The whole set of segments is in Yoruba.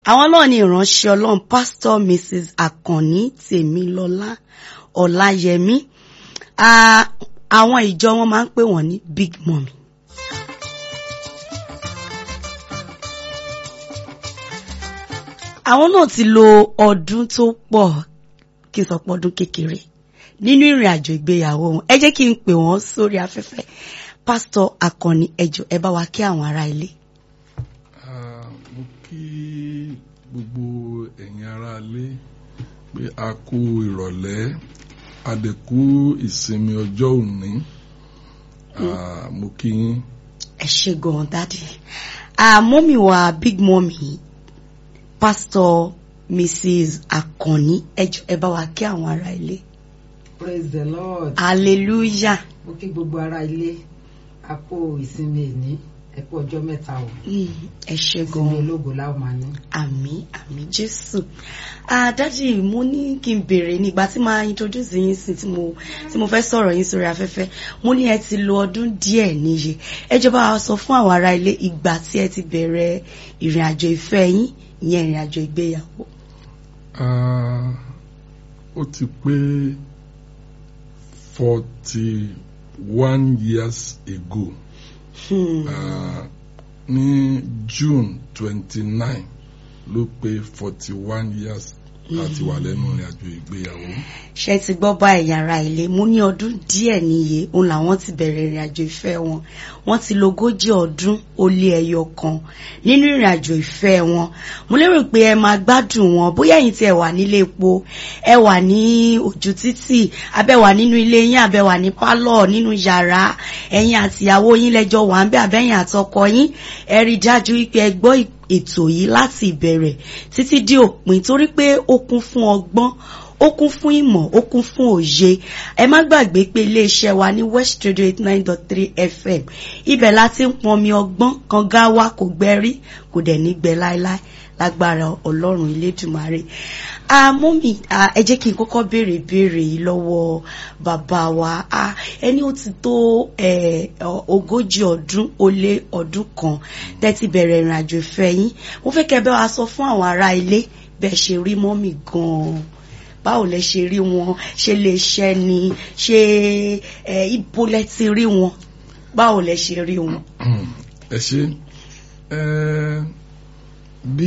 àwọn náà ni ìránṣẹ́ ọlọ́run pásítọ̀ mrs akànní tèmilọ́lá ọláyẹmí Ah, àwọn ìjọ wọn máa ń pè wọ́n ní big mummy. àwọn náà ti lo ọdún tó pọ̀ kí n sọ pé ọdún kékeré nínú ìrìn àjò ìgbéyàwó wọn ẹ jẹ́ kí n pè wọ́n sórí afẹ́fẹ́ pásítọ̀ akànní ẹjọ́ ẹ bá wa kí àwọn ará ilé. Ah, mo kí gbogbo ẹ̀yin ará ilé pé a kú ìrọ̀lẹ́ a dẹ̀ kú ìsinmi ọjọ́ òní Ah, mo kí yín ẹ ṣe gan dádì mọ́mì wa big mummy pásítọ̀ mrs akànní ẹjọ́ ẹ bá wa kí àwọn ará ilé. praise the lord hallelujah. mo kí gbogbo ara ilé a kó ìsinmi ìní ẹ kú ọjọ́ mẹ́ta o Mm, ẹ ṣe ìsinmi gan ológo láwọn máa ní. àmì àmì jésù àdájì mo ní kí n béèrè nígbà tí máa introduce yín sí tí mo tí mo fẹ́ sọ̀rọ̀ yín sórí afẹ́fẹ́ mo ní ẹ ti lo ọdún díẹ̀ níye ẹ jọ̀ọ́ bá wa sọ fún àwọn ará ilé ìgbà tí ẹ ti bẹ̀rẹ̀ ìrìn àjò ìfẹ́ yín ìyẹn ìrìn àjò ìgbéyàwó. Ah, ó ti pé forty one years ago Hmm. Ah, ní June twenty nine ló pé forty one years láti wà lẹ́nu ìrìn àjò ìgbéyàwó. ṣe ti gbọ́ bá ẹ̀yà ara ilé mo ní ọdún díẹ̀ níye òun làwọn ti bẹ̀rẹ̀ ìrìn àjò ìfẹ́ wọn wọ́n ti lo ogójì ọdún ó lé ẹyọ kan nínú ìrìn àjò ìfẹ́ wọn mo lérò pé ẹ máa gbádùn wọn bóyá ẹ̀yin tí ẹ wà nílé epo ẹ wà ní ojú títì abẹ́ wà nínú ilé yín abẹ́ wà ní pálọ̀ nínú yàrá ẹ̀yin àtìyàwó yín lẹ́jọ́ wà ń bẹ́ abẹ́yìn àtọkọ yín ẹ rí i dájú wípé ẹ gbọ́ ètò yìí láti ìbẹ̀rẹ̀ títí dé òpin torí pé ó kún fún ọgbọ́n ó kún fún ìmọ̀ ó kún fún òye ẹ má gbàgbé pé iléeṣẹ́ wa ní west radio eight nine dot three fm ibẹ̀ la ti ń pọnmi ọgbọ́n kan gá wa kò gbẹ́rí kò dẹ̀ ní gbẹ láéláé lágbára ọlọ́run elédùmarè àmọ́mì ẹ jẹ́ kí n kọ́kọ́ béèrè ìbéèrè yìí lọ́wọ́ bàbá wa Ah, ẹni ó ti tó eh, ọ- ogójì ọdún ó lé ọdún kan tẹ́tí bẹ̀rẹ̀ ìrìn àjò ìfẹ́ yín mo fẹ́ kẹ́ bẹ́ wa sọ fún àwọn ará ilé bẹ́ẹ̀ ṣe rí mọ́mì gan-an báwo lẹ ṣe rí wọn ṣe lè ṣẹ ni ṣe ẹ ibo lẹ ti rí wọn báwo lẹ ṣe rí wọn. ẹ ṣe ẹ bí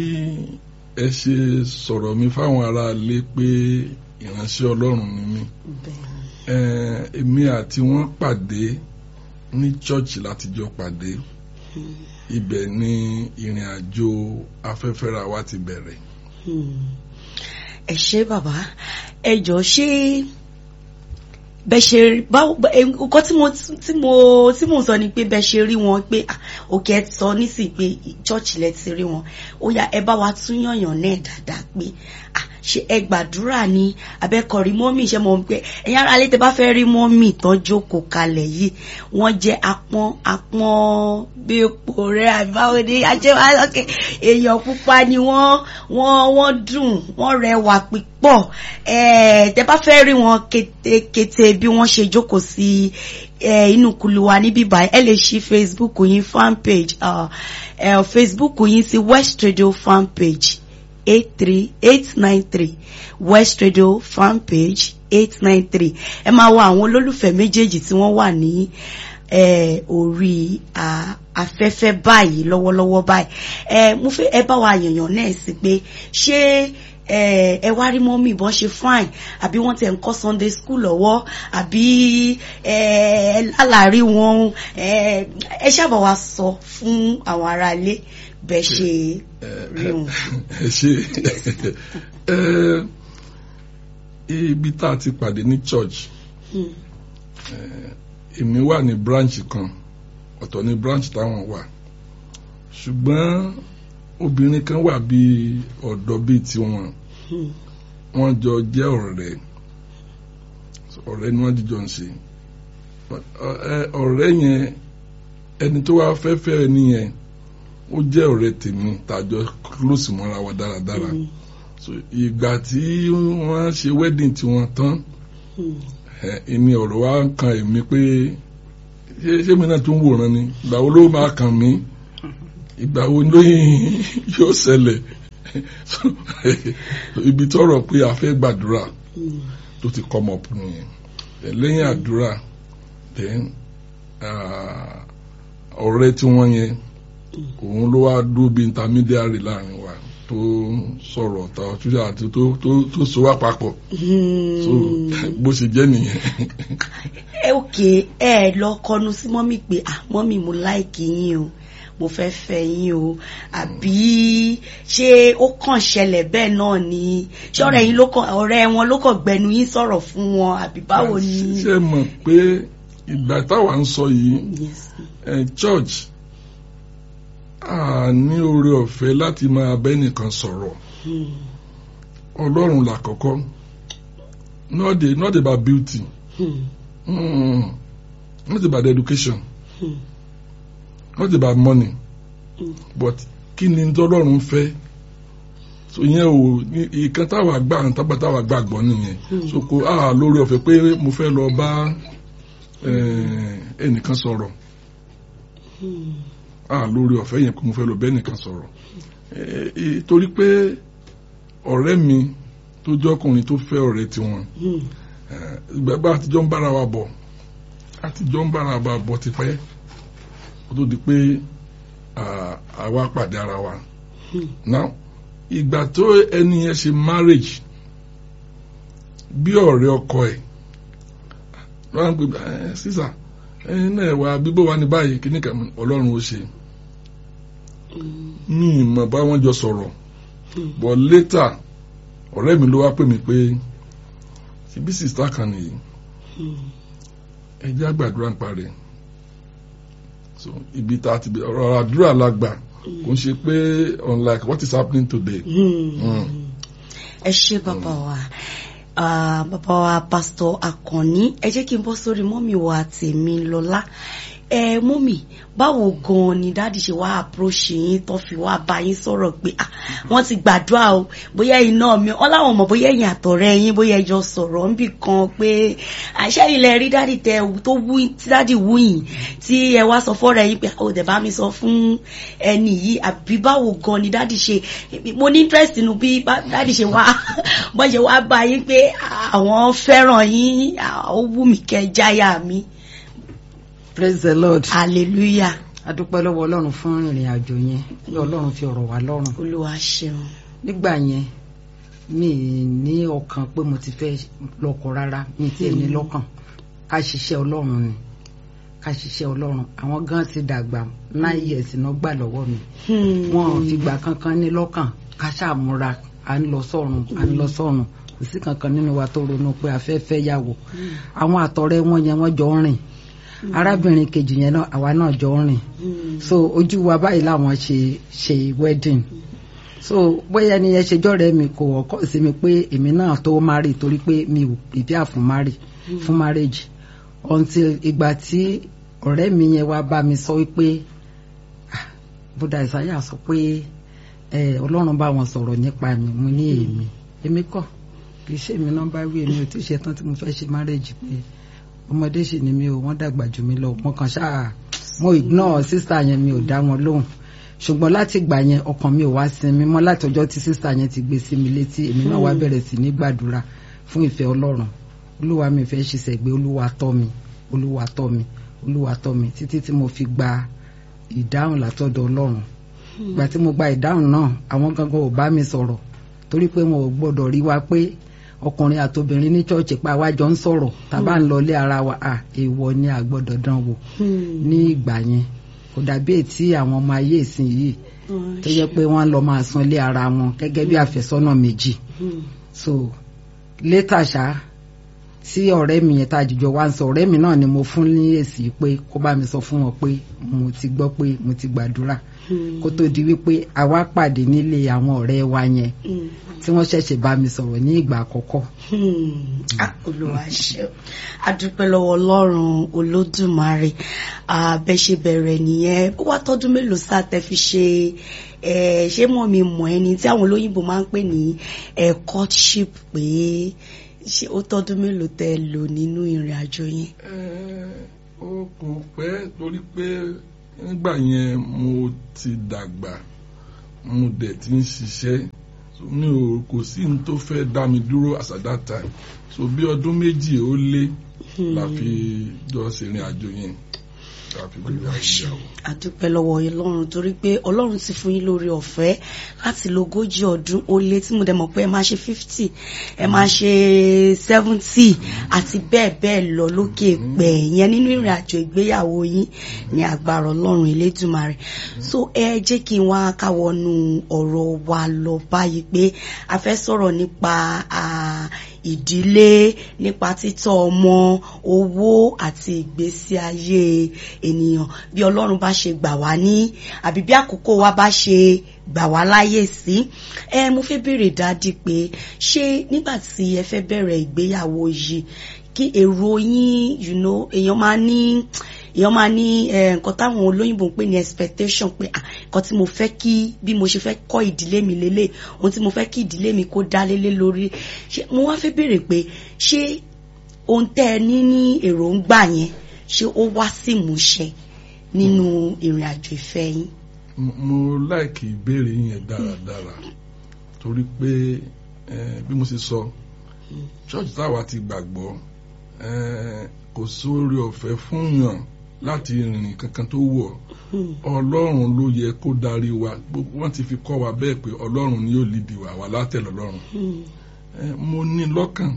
ẹ ṣe sọ̀rọ̀ mi fáwọn ará ilé pé ìránṣẹ́ ọlọ́run ni mí ẹ èmi àti wọn pàdé ní chọ́ọ̀chì láti jọ pàdé ibẹ̀ ni ìrìn àjò afẹ́fẹ́ra wa ti bẹ̀rẹ̀. Hmm. ẹ ṣé bàbá ẹ jọ ṣé bẹ ṣe báwo bẹ- ẹ, nǹkan tí mo tí mo tí mo sọ ni pé bẹ ṣe rí wọn pé ah, òkè ẹ sọ nísìnyí pé chọọchì lẹ ti rí wọn ó yá ẹ bá wa tún yànyàn náà dáadáa pé ah, ṣe ẹ gbàdúrà ni abẹ́kọ̀rí mọ́mì ṣe mọ̀ pé ẹ̀yin ará ilé tẹ bá fẹ́ rí mọ́mì tán jókòó kalẹ̀ yìí wọ́n jẹ́ apọ́n apọ́n bí epo rẹ̀ àbáwo ni ajẹ́wàlọ́kẹ́ èèyàn pupa ni wọ́n wọ́n wọ́n dùn wọ́n rẹwà pípọ̀ ẹ̀ẹ́ tẹ bá fẹ́ rí wọn kétékété bí wọ́n ṣe jókòó sí ẹ inú kulu wa níbí báyìí ẹ lè ṣí facebook yín fan page uh, uh, facebook yín sí west radio fan page eight three eight nine three west radio fan page eight nine three ẹ máa wo àwọn olólùfẹ́ méjèèjì tí wọ́n wà ní eh, orí ah, afẹ́fẹ́ báyìí lọ́wọ́lọ́wọ́ báyìí ẹ mo fẹ́ ẹ bá wa yànyàn náà sí pé ṣé ẹ ẹ wá rí mọ́mì bọ́n ṣe fine àbí wọ́n ti ẹ̀ ń kọ́ sunday school lọ́wọ́ àbí ẹ ẹ lálàárí wọn ẹ ẹ ṣàbọ̀ wa sọ fún àwọn aráalé bẹ́ẹ̀ ṣe rí wọn. ẹ ṣe ẹ ibi tá a ti pàdé ní church Hmm. èmi wà ní branch kan ọ̀tọ̀ ní branch táwọn wà ṣùgbọ́n obìnrin kan wà bíi ọ̀dọ́ bíi tiwọn Hmm. wọ́n jọ jẹ́ ọ̀rẹ́ ọ̀rẹ́ ni wọ́n jíjọ ń ṣe Ọ- ẹ- ọ̀rẹ́ yẹn ẹni tó wá fẹ́ fẹ́ ẹni yẹn ó jẹ́ ọ̀rẹ́ tèmi tàjọ close mọ́ra wa dáradára Hmm. so ìgbà tí wọ́n ṣe wedding tiwọn tán Hmm. ẹ ìní ọ̀rọ̀ wa kan èmi pé ṣé ṣé mi náà tún wòran ni ìgbà wo ló máa kàn mí ìgbà wo ló yóò ṣẹlẹ̀ So, ibi tọrọ pé a fẹ́ gbàdúrà Mm. tó ti come up nìyẹn Then lẹ́yìn àdúrà then ah, ọ̀rẹ́ tí wọ́n yẹn òun ló wá dúró bí intermediary láàrin wa tó sọ̀rọ̀ ta ọtúnṣe àti tó tó tó so wá papọ̀ so bó ṣe jẹ́ nìyẹn ẹ òkè ẹ lọ kọnu sí mọ́mì pé ah mọ́mì mo láìkì yín o mo fẹ́ fẹ́ yín o àbí ṣé ó kàn ṣẹlẹ̀ bẹ́ẹ̀ náà ni ṣé ọ̀rẹ́ yín ló kàn ọ̀rẹ́ wọn ló kàn gbẹnu yín sọ̀rọ̀ fún wọn àbí báwo ni. ṣe mọ̀ pé ìgbà táwa ń sọ yìí Yes. ẹ church a ní oore ọ̀fẹ́ láti máa bẹ́ nìkan sọ̀rọ̀ Hmm. ọlọ́run làkọ́kọ́ not the not about beauty Hmm. mm, not about education Hmm. not about money Hmm. but kí ni tọ́lọ́run fẹ́ so ìyẹn o ní ìkan táwa gbà ń tábà táwa gbàgbọ́ nìyẹn Hmm. so kò á lórí ọ̀fẹ́ pé mo fẹ́ lọ bá eh, ẹnìkan sọ̀rọ̀ Hmm. á lórí ọ̀fẹ́ yẹn pé mo fẹ́ lọ bá ẹnìkan sọ̀rọ̀ Eh, eh, torí pé ọ̀rẹ́ mi tó jẹ́ ọkùnrin tó fẹ́ ọ̀rẹ́ tiwọn Hmm. eh, ìgbàgbọ́ àtijọ́ ń bára wa bọ̀ àtijọ́ ń bára wa bọ̀ tipẹ́ kó tó di pé ah, àwa pàdé ara wa Hmm. now ìgbà tó ẹni yẹn ṣe marriage bí ọ̀rẹ́ ọkọ ẹ̀ lọ́wọ́ ń pè ẹ sísà ẹyin náà wà bíbó wa ní báyìí kí ní kàmú ọlọ́run ó ṣe Hmm. ní ìmọ̀ bá wọn jọ sọ̀rọ̀ Hmm. but later ọ̀rẹ́ mi ló wá pè mí pé ṣebí sista kan nìyí Hmm. ẹ jẹ́ àgbàdúrà ń parí so ibi tá a ti bẹ- ọ̀rọ̀ àdúrà la gbà kò ń ṣe pé unlike what is happening today. Hmm. Mm. ẹ ṣé bàbá wa Ah, bàbá wa pásítọ̀ Àkànní ẹ jẹ́ kí n bọ́ sórí mọ́mì wa tèmi lọ́lá ẹ mọ́mì báwo gan-an ni dáàdì ṣe wá approach yín tó fi wá bá yín sọ̀rọ̀ pé ah wọ́n ti gbàdúrà o bóyá iná mi wọ́n láwọn mọ̀ bóyá ẹ̀yin àtọ̀rẹ́ yín bóyá ẹjọ́ sọ̀rọ̀ ń bì kan pé àṣẹ ilẹ̀ rí dáàdì tẹ tó wú tí dáàdì wú yìí tí ẹ wá sọ fọ́rọ̀ yín pé ó dẹ̀ bá mi sọ fún ẹni yìí àbí báwo gan ni dáàdì ṣe mo ní interest nínú bí bá- dáàdì ṣe wá bọ́n ṣe wá bá yín pé àwọn fẹ́ràn yín ah, ó wù mí kẹ́ jáyà mi praise the lord hallelujah adúpẹ́ lọ́wọ́ ọlọ́run fún ìrìn àjò yẹn kí ọlọ́run fi ọ̀rọ̀ wá lọ́rùn olúwa ṣeun nígbà yẹn mi ì ní ọkàn pé mo ti fẹ́ lọ́kọ rárá mi ti ẹ̀ ní lọ́kàn ká ṣiṣẹ́ ọlọ́run ni ká ṣiṣẹ́ ọlọ́run àwọn gan ti dàgbà nine years náà gbà lọ́wọ́ mi Hmm. wọn ò fìgbà kankan ní lọ́kàn ká ṣàmúra à ń lọ sọ́run à ń lọ sọ́run kò sí kankan nínú wa tó ronú pé a fẹ́ fẹ́ yàwó àwọn àtọ̀rẹ́ wọn yẹn wọ́n jọ ń rìn arábìnrin kejì yẹn náà àwa náà jọ ń rìn Hmm. so ojú wa báyìí làwọn ṣe ṣe wedding so bóyá ẹni yẹn ṣe jọ́rẹ́ mi kò wọ́kọ́ sí mi pé èmi náà tó marry torí pé mi ò prepare fún marry fún marriage until ìgbà tí ọ̀rẹ́ mi yẹn wá bá mi sọ wípé ah, buddha isaiah sọ pé eh, ọlọ́run bá wọn sọ̀rọ̀ nípa mi mo ní èmi èmi kọ́ kì í ṣe èmi náà bá wí èmi ò tí ì ṣe tán tí mo fẹ́ ṣe marriage pé ọmọdé sì ni mi ò wọ́n dàgbà jù mí lọ mo kàn ṣáà mo ignore sísá yẹn mi ò dá wọn lóhùn ṣùgbọ́n láti gbà yẹn ọkàn mi ò wá sinmi mọ́ láti ọjọ́ tí sísá yẹn ti gbé sí mi létí èmi náà wá bẹ̀rẹ̀ sí ní gbàdúrà fún ìfẹ́ ọlọ́run olúwa mi fẹ́ ṣiṣẹ́ gbé olúwa tọ́ mi olúwa tọ́ mi olúwa tọ́ mi títí tí mo fi gba ìdáhùn látọ̀dọ̀ ọlọ́run ìgbà tí mo gba ìdáhùn náà àwọn gangan ò bá mi sọ̀rọ̀ torí pé wọn ò gbọ́dọ̀ rí wa pé ọkùnrin àtobìnrin ní chọ́ọ̀chì pa wá jọ ń sọ̀rọ̀ tàbá ń lọlé ara wa à èèwọ̀ ni a gbọ́dọ̀ dán wò Hmm. ní ìgbà yẹn kò dàbí ètí àwọn ọmọ ayé ìsìn yìí Hmm. tó yẹ pé wọ́n lọ máa sun ilé ara wọn gẹ́gẹ́ bí àfẹ́sọ́nà méjì Hmm. so létà ṣá tí ọ̀rẹ́ mi yẹn tá a jùjọ wá ń sọ ọ̀rẹ́ mi náà ni mo fún ní èsì pé kó bá mi sọ fún wọn pé mo ti gbọ́ pé mo ti gbàdúrà Hmm. kó tó di wípé àwa pàdé nílé àwọn ọ̀rẹ́ wa yẹn Hmm. tí wọ́n ṣẹ̀ṣẹ̀ bá mi sọ̀rọ̀ ní ìgbà àkọ́kọ́ Hmm. Ah, olúwa ṣeun adúpẹ́ lọ́wọ́ ọlọ́run olódùmarè Ah, bẹ́ ṣe bẹ̀rẹ̀ nìyẹn ó wá tọ́dún mélòó sáà tẹ́ fi ṣe eh, ṣé mọ̀ mi mọ̀ ẹni tí àwọn olóyìnbó máa ń pè ní eh, courtship pé ṣé ó tọ́dún mélòó tẹ́ lò nínú ìrìn àjò yẹn. Eh, ó kò pẹ́ torí pé nígbà yẹn mo ti dàgbà mo dẹ̀ ti ń ṣiṣẹ́ so mi ò kò sí ní tó fẹ́ dá mi dúró as at that time so bí ọdún méjì ó lé la fi jọ ṣèrìn àjò yẹn la fi gbé ìyàwó. àdúpẹ́ lọ́wọ́ ọlọ́run torí pé ọlọ́run ti fún yín lórí ọ̀fẹ́ láti lo ogójì ọdún ó lé tí mo dẹ̀ mọ̀ pé ẹ máa ṣe fifty ẹ máa ṣe seventy àti bẹ́ẹ̀ bẹ́ẹ̀ lọ lókè pẹ̀ yẹn nínú ìrìn àjò ìgbéyàwó yín ní agbára ọlọ́run elédùmarè so ẹ jẹ́ kí n wá káwọnú ọ̀rọ̀ wa lọ báyìí pé a fẹ́ sọ̀rọ̀ nípa ìdílé nípa títọ́ ọmọ owó àti ìgbésí ayé ènìyàn bí ọlọ́run bá ṣe gbà wá ní àbí bí àkókò wa bá ṣe gbà wá láyè sí ẹ mo fẹ́ béèrè dádì pé ṣé nígbà tí ẹ fẹ́ bẹ̀rẹ̀ ìgbéyàwó yìí kí èrò yín you know èèyàn máa ní èèyàn máa ní nǹkan táwọn olóyìnbó ń pè ní expectation pé nǹkan tí mo fẹ́ kí bí mo ṣe fẹ́ kọ́ ìdílé mi lélẹ̀ ohun tí mo fẹ́ kí ìdílé mi kó dá lélẹ̀ lórí ṣé mo wá fẹ́ béèrè pé ṣé ohun tẹ́ ẹ ní ní èròǹgbà yẹn ṣé ó wá sí ìmúṣẹ nínú ìrìn àjò ìfẹ́ yín. mo láìkì ìbéèrè yẹn dáradára torí pé bí mo ṣe sọ ṣọ́ọ̀ṣì táwa ti gbàgbọ́ kò sórí ọ̀fẹ́ fún yàn láti rìnrìn kankan tó wọ̀ ọlọ́run ló yẹ kó darí wa wọ́n ti fi kọ́ wa bẹ́ẹ̀ pé ọlọ́run ni yóò lídìí wa wà látẹ̀lé ọlọ́run mo ní lọ́kàn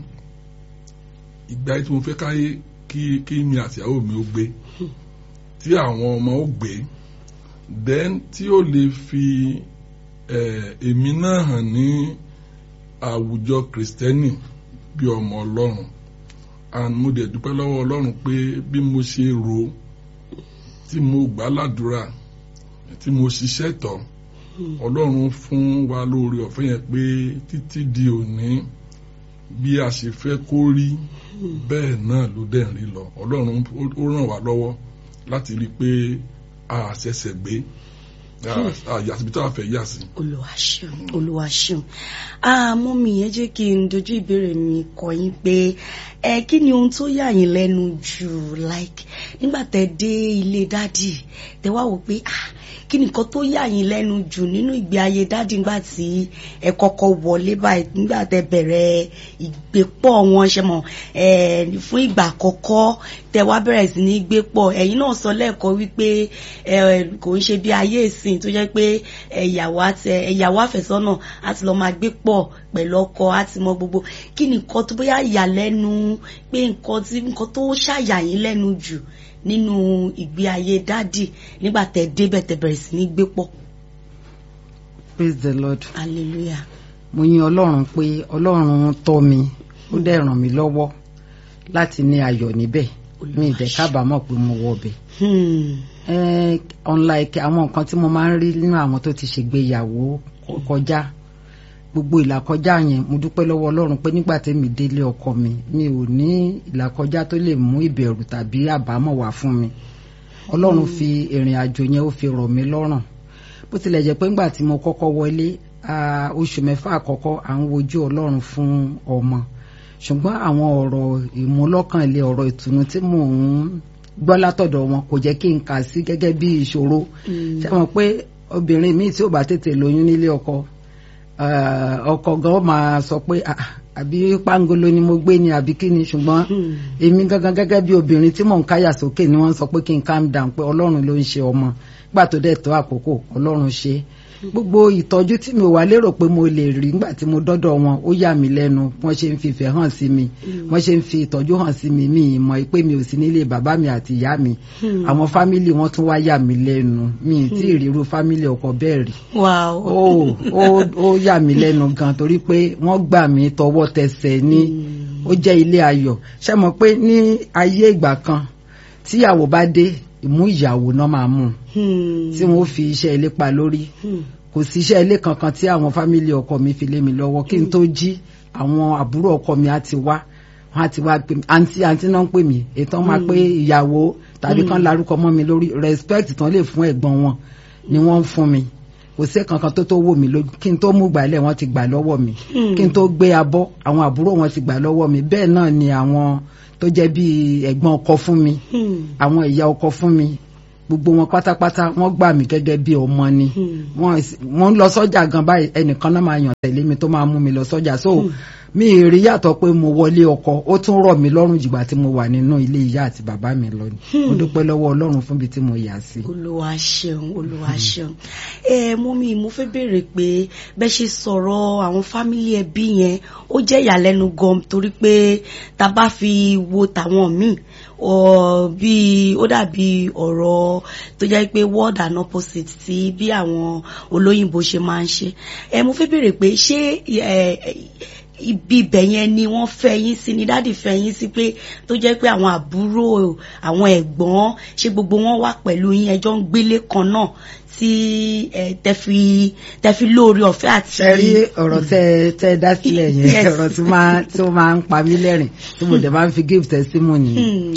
ìgbà tí mo fẹ́ káyé kí kí mi àtìyàwó mi ó gbé tí àwọn ọmọ ó gbé then tí ó lè fi èmi náà hàn ní àwùjọ kìrìsìtẹ́nì bí ọmọ ọlọ́run and mo dẹ̀ dúpẹ́ lọ́wọ́ ọlọ́run pé bí mo ṣe rò ó tí mo gbà ládùúrà tí mo ṣiṣẹ́ tọ̀ ọlọ́run fún wa lórí ọ̀fẹ́ yẹn pé títí di òní bí a ṣe fẹ́ kó rí bẹ́ẹ̀ náà ló dẹ̀ ń rí lọ ọlọ́run ó ràn wá lọ́wọ́ láti rí i pé a ṣẹ̀ṣẹ̀ gbé àyàsíbi tó a fẹ́ yà sí. Olúwa ṣeun Olúwa ṣeun àmọ́ mi yẹn jẹ́ kí n dojú ìbéèrè mi kọ yín pé ẹ kí ni ohun tó yà yín lẹ́nu jù like nígbà tẹ dé ilé dádì tẹ wá wò pé ah kí ni nǹkan tó yà yín lẹ́nu jù nínú ìgbé ayé dádì nígbà tí ẹ kọ́kọ́ wọlé báyìí nígbà tẹ bẹ̀rẹ̀ ìgbépọ̀ wọn ṣe mọ̀ ẹ fún ìgbà àkọ́kọ́ tẹ wá bẹ̀rẹ̀ sí ní gbé pọ̀ ẹ̀yin náà sọ lẹ́ẹ̀kọ́ wípé ẹ kò ń ṣe bí ayé ìsìn tó jẹ́ pé ẹ̀yàwó àti ẹ̀yàwó àfẹ́sọ́nà àti lọ́ọ́ máa gbé pọ̀ pẹ̀lú ọkọ àti mọ gbogbo kí ni nǹkan tó bóyá yà lẹ́nu pé nǹkan tí nǹkan tó ṣàyà yín lẹ́nu jù nínú ìgbé ayé dádì nígbà tẹ débẹ̀ tẹ bẹ̀rẹ̀ sí ní gbé pọ̀. praise the lord. hallelujah. mo yin ọlọ́run pé ọlọ́run tọ́ mi ó dẹ̀ ràn mí lọ́wọ́ láti ní ayọ̀ níbẹ̀ mi ìdẹ̀ kábàámọ̀ pé mo wọ ọbẹ̀. unlike àwọn nǹkan tí mo máa ń rí nínú àwọn tó ti ṣègbéyàwó kọjá gbogbo ìlàkọjá yẹn mo dúpẹ́ lọ́wọ́ ọlọ́run pé nígbà tẹ́mi délé ọkọ mi mi ò ní ìlàkọjá tó lè mú ìbẹ̀rù tàbí àbámọ̀ wá fún mi ọlọ́run fi ìrìn àjò yẹn ó fi rọ̀ mí lọ́rùn bó tilẹ̀ jẹ́ pé ńgbà tí mo kọ́kọ́ wọlé oṣù mẹ́fà àkọ́kọ́ à ń wojú ọlọ́run fún ọmọ ṣùgbọ́n àwọn ọ̀rọ̀ ìmúlọ́kànlé ọ̀rọ̀ ìtùnú tí mò ń gbọ́ látọ̀dọ̀ wọn kò jẹ́ kí n kà sí gẹ́gẹ́ bí ìṣòro ṣé wọn pé obìnrin míì tí ò bá tètè lóyún nílé ọkọ ọkọ gan máa sọ pé àbí pangolo ni mo gbé ni àbí kí ni ṣùgbọ́n èmi gangan gẹ́gẹ́ bí obìnrin tí mò ń káyà sókè ni wọ́n sọ pé kí n calm down pé ọlọ́run ló ń ṣe ọmọ nígbà tó dẹ̀ tó àkókò ọlọ́run ṣe gbogbo ìtọ́jú tí mi ò wá lérò pé mo lè rí nígbà tí mo dọ́dọ̀ wọn ó yà mí lẹ́nu wọ́n ṣe ń fìfẹ́ hàn sí mi wọ́n ṣe ń fi ìtọ́jú hàn sí mi mi ì mọ̀ pé mi ò sí nílé bàbá mi àti ìyá mi àwọn fámìlì wọn tún wá yà mí lẹ́nu mi ì tí ì ríru fámìlì ọkọ bẹ́ẹ̀ rí ó yà mí lẹ́nu gan torí pé wọ́n gbà mí tọwọ́ tẹsẹ̀ ní ó jẹ́ ilé ayọ̀ ṣé mọ̀ pé ní ayé ìgbà kan tíyàwó bá dé ìmú ìyàwó náà máa mú tí wọn ó fi iṣẹ́ ilé pa lórí kò sí iṣẹ́ ilé kankan tí àwọn fámìlì ọkọ mi fi lé mi lọ́wọ́ kí n tó jí àwọn àbúrò ọkọ mi á ti wá wọn á ti wá pè mí àǹtí àǹtí náà ń pè mí ètò máa pé ìyàwó tàbí kan larúkọ mọ́ mi lórí respect tán lè fún ẹ̀gbọ́n wọn ni wọ́n ń fún mi kò sí kankan tó tó wò mí lójú kí n tó mú gbàlẹ̀ wọ́n ti gbà lọ́wọ́ mi kí n tó gbé abọ́ àwọn àbúrò wọn ti gbà lọ́wọ́ mi bẹ́ẹ̀ náà ni àwọn tó jẹ́ bíi ẹ̀gbọ́n ọkọ fún mi àwọn ìyá ọkọ fún mi gbogbo wọn pátápátá wọ́n gbà mí gẹ́gẹ́ bí ọmọ ni wọ́n wọ́n lọ sọ́jà gan báyìí ẹnìkan náà máa yàn tẹ̀lé mi tó máa mú mi lọ sọ́jà so mi ì rí yàtọ̀ pé mo wọlé ọkọ ó tún rọ̀ mí lọ́rùn jùgbà tí mo wà nínú ilé ìyá àti bàbá mi lọ ni mo dúpẹ́ lọ́wọ́ Ọlọ́run fún ibi tí mo yà sí. olúwa ṣeun olúwa ṣeun ẹ mú mi mo fẹ́ béèrè pé bẹ́ ṣe sọ̀rọ̀ àwọn fámílì ẹbí yẹn ó jẹ́ ìyàlẹ́nu gan torí pé tá a bá fi wo tàwọn míì bí ó dàbí ọ̀rọ̀ tó jẹ́ pé word and opposite tí bí àwọn olóyìnbó ṣe máa ń ṣe ẹ mo fẹ́ béèrè pé ṣé ibi ibẹ̀ yẹn ni wọ́n fẹ́ yín sí ni dáàdì fẹ́ yín sí pé tó jẹ́ pé àwọn àbúrò àwọn ẹ̀gbọ́n ṣé gbogbo wọn wà pẹ̀lú yín ẹjọ́ ń gbélé kan náà tí tẹ́fi tẹ́fi lóore ọ̀fẹ́ àti. ṣe rí ọ̀rọ̀ tẹ tẹ dá sílẹ̀ yẹn ọ̀rọ̀ tí máa tí ó máa ń pa mí lẹ́rìn tí mo dẹ̀ máa ń fi give testimony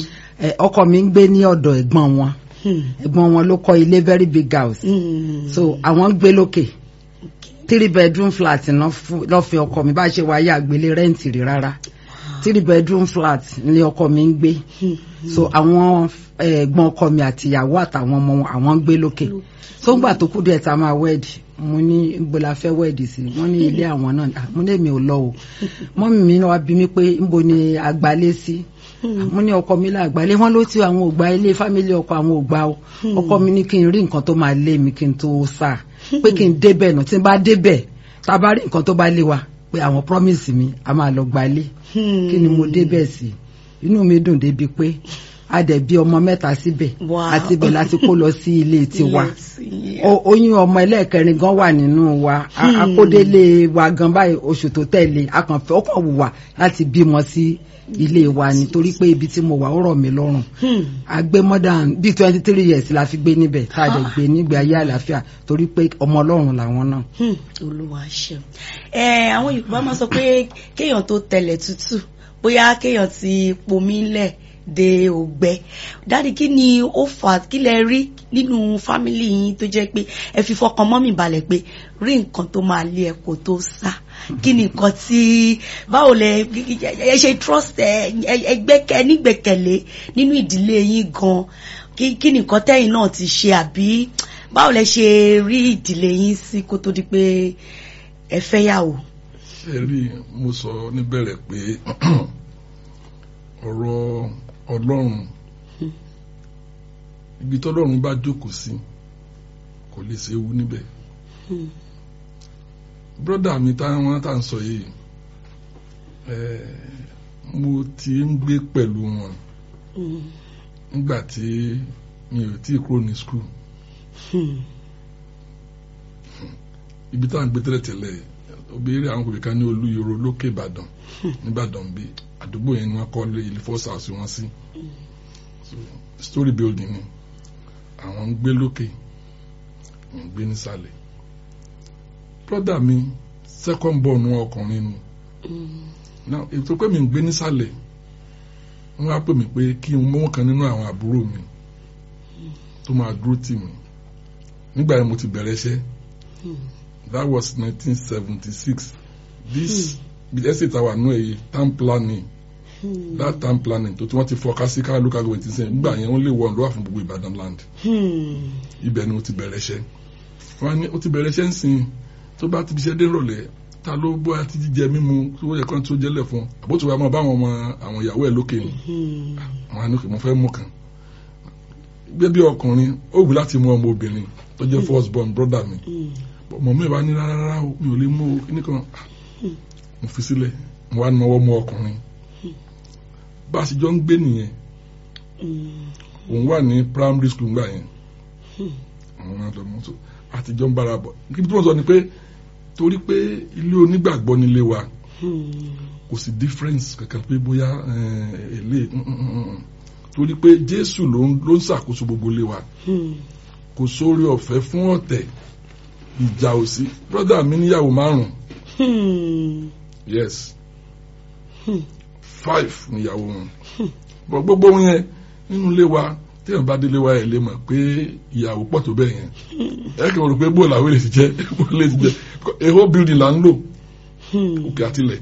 ọkọ mi ń gbé ní ọ̀dọ̀ ẹ̀gbọ́n wọn ẹ̀gbọ́n wọn ló kọ́ ilé very big house so àwọn ń gbé lókè three bedroom flat lọ́ fi ọkọ mi bá ṣe wáyé àgbélé rẹ́ǹtì rí rárá three bedroom flat ni ọkọ mi ń gbé so àwọn ẹ̀gbọ́n ọkọ mi àtìyàwó àtàwọn ọmọ àwọn ń gbé lókè so ńgbà tó kú díẹ̀ tá a máa wẹ́ẹ̀dì mo ní níbo la fẹ́ wẹ́ẹ̀dì sí wọ́n ní ilé àwọn náà mo ní èmi ò lọ o mọ́mì mi wá bí mi pé níbo ni àgbálẹ̀ sí mo ní ọkọ mi láàgbálẹ̀ wọ́n ló ti àwọn ògbà ilé fámílì ọkọ àwọn ògbà o ọkọ mi ní kí n rí nǹkan tó máa lé mi kí n tó sáà pé kí n débẹ̀ náà tí n bá débẹ̀ tá a bá rí nǹkan tó bá lé wa pé àwọn promise mi a máa lọ gbalé kí ni mo débẹ̀ sí inú mi dùn débi pé a dẹ̀ bí ọmọ mẹ́ta síbẹ̀ àti ibẹ̀ láti kó lọ sí ilé tiwa oyún ọmọ ẹlẹ́ẹ̀kẹrin gan wà nínú wa akódélé wa gan báyìí oṣù tó tẹ̀lé akànfẹ́ ó kàn wù wá láti bímọ sí ilé wa nítorí pé ibi tí mo wà ó rọ̀ mí lọ́rùn a gbé more than bíi twenty three years la fi gbé níbẹ̀ tá a dẹ̀ gbé nígbé ayé àlàáfíà torí pé ọmọ ọlọ́run làwọn náà. olúwa ṣeun ẹ àwọn yorùbá máa sọ pé kéèyàn tó tẹlẹ̀ tútù bóyá kéèyàn ti pomi lẹ̀ de ògbẹ dáàdi kí ni ó fà kí lẹ rí nínú fámìlì yín tó jẹ́ pé ẹ fi fọkàn mọ́mì balẹ̀ pé rí nǹkan tó máa lé ẹ kó tó sá kí ni nǹkan tí báwo lẹ ẹ ṣe trust ẹ ẹgbẹkẹ nígbẹ́kẹ̀lé nínú ìdílé yín gan kí ni nǹkan tẹ́yin náà ti ṣe àbí báwo lẹ ṣe rí ìdílé yín sí kó tó di pé ẹ fẹ́ yàwó. ṣe rí mo sọ níbẹ̀rẹ̀ pé ọ̀rọ̀ ọlọ́run ibi tọ́lọ́run bá jókòó sí kò lè ṣe ewu níbẹ̀ brọ́dà mi táwọn tá à ń sọ yìí mo ti ń gbé pẹ̀lú wọn nígbà tí mi ò tí ì kúrò ní skul ibi tá à ń gbé tẹ́lẹ̀tẹ́lẹ̀ obìnrin àwọn kòkè kan ní olúyọrọ lókè ìbàdàn nìbàdàn bí àdúgbò yẹn ni wọ́n kọ́ lé ilé first house wọn sí story building ni àwọn ń gbé lókè ń gbé nísàlẹ̀ brother mi second born wọn ọkùnrin ni now ètò pé mi ń gbé nísàlẹ̀ wọ́n á pè mí pé kí n mú kan nínú àwọn àbúrò mi tó máa dúró tì mí nígbà yẹn mo ti bẹ̀rẹ̀ iṣẹ́ that was nineteen seventy six this bí estate our nù èyí town planning that town planning tó tí wọ́n ti fọ kásíká local government ti sẹ́yìn nígbà yẹn wọ́n lè wọ ọ̀dọ́ wà fún gbogbo Ìbàdàn land ibẹ̀ ni mo ti bẹ̀rẹ̀ iṣẹ́ wọ́n á ní ó ti bẹ̀rẹ̀ iṣẹ́ ń sìn tó bá ti fi iṣẹ́ dé rọ̀lẹ́ ta ló bọ́ àti jíjẹ mímu tó yẹ kán tó jẹ́lẹ̀ fún àbótú wa máa bá àwọn ọmọ àwọn ìyàwó ẹ̀ lókè ni àwọn àníkè mo fẹ́ mú kan gbé bí ọkùnrin ó wù láti mú ọmọ obìnrin tó jẹ́ first born brother mi ọmọ mi wà ní rárá o mi ò lè mú o kíní kan mo fi sílẹ̀ mo wá náwó mú ọkùnrin bá a sì jọ ń gbé nìyẹn òun wà ní primary school ńgbà yẹn àwọn àjọ mọ́tò àtijọ́ ń bára bọ̀ kí tí wọ́n sọ ni pé torí pé ilé onígbàgbọ́ nílé wa kò sí difference kankan pé bóyá èlé torí pé Jésù ló ń ṣàkóso gbogbo ilé wa kò sórí ọ̀fẹ́ fún ọ̀tẹ̀ ìjà ò sí brother mi níyàwó márùn yes five níyàwó wọn bọ gbogbo wọn yẹn nínú ilé wa téèyàn bá délé wa ẹ lè mọ̀ pé ìyàwó pọ̀ tó bẹ́ẹ̀ yẹn ẹ kì í rò pé bóòlù àwọn èlè ti jẹ bóòlù èlè ti jẹ a whole building là ń lò òkè àtìlẹ̀.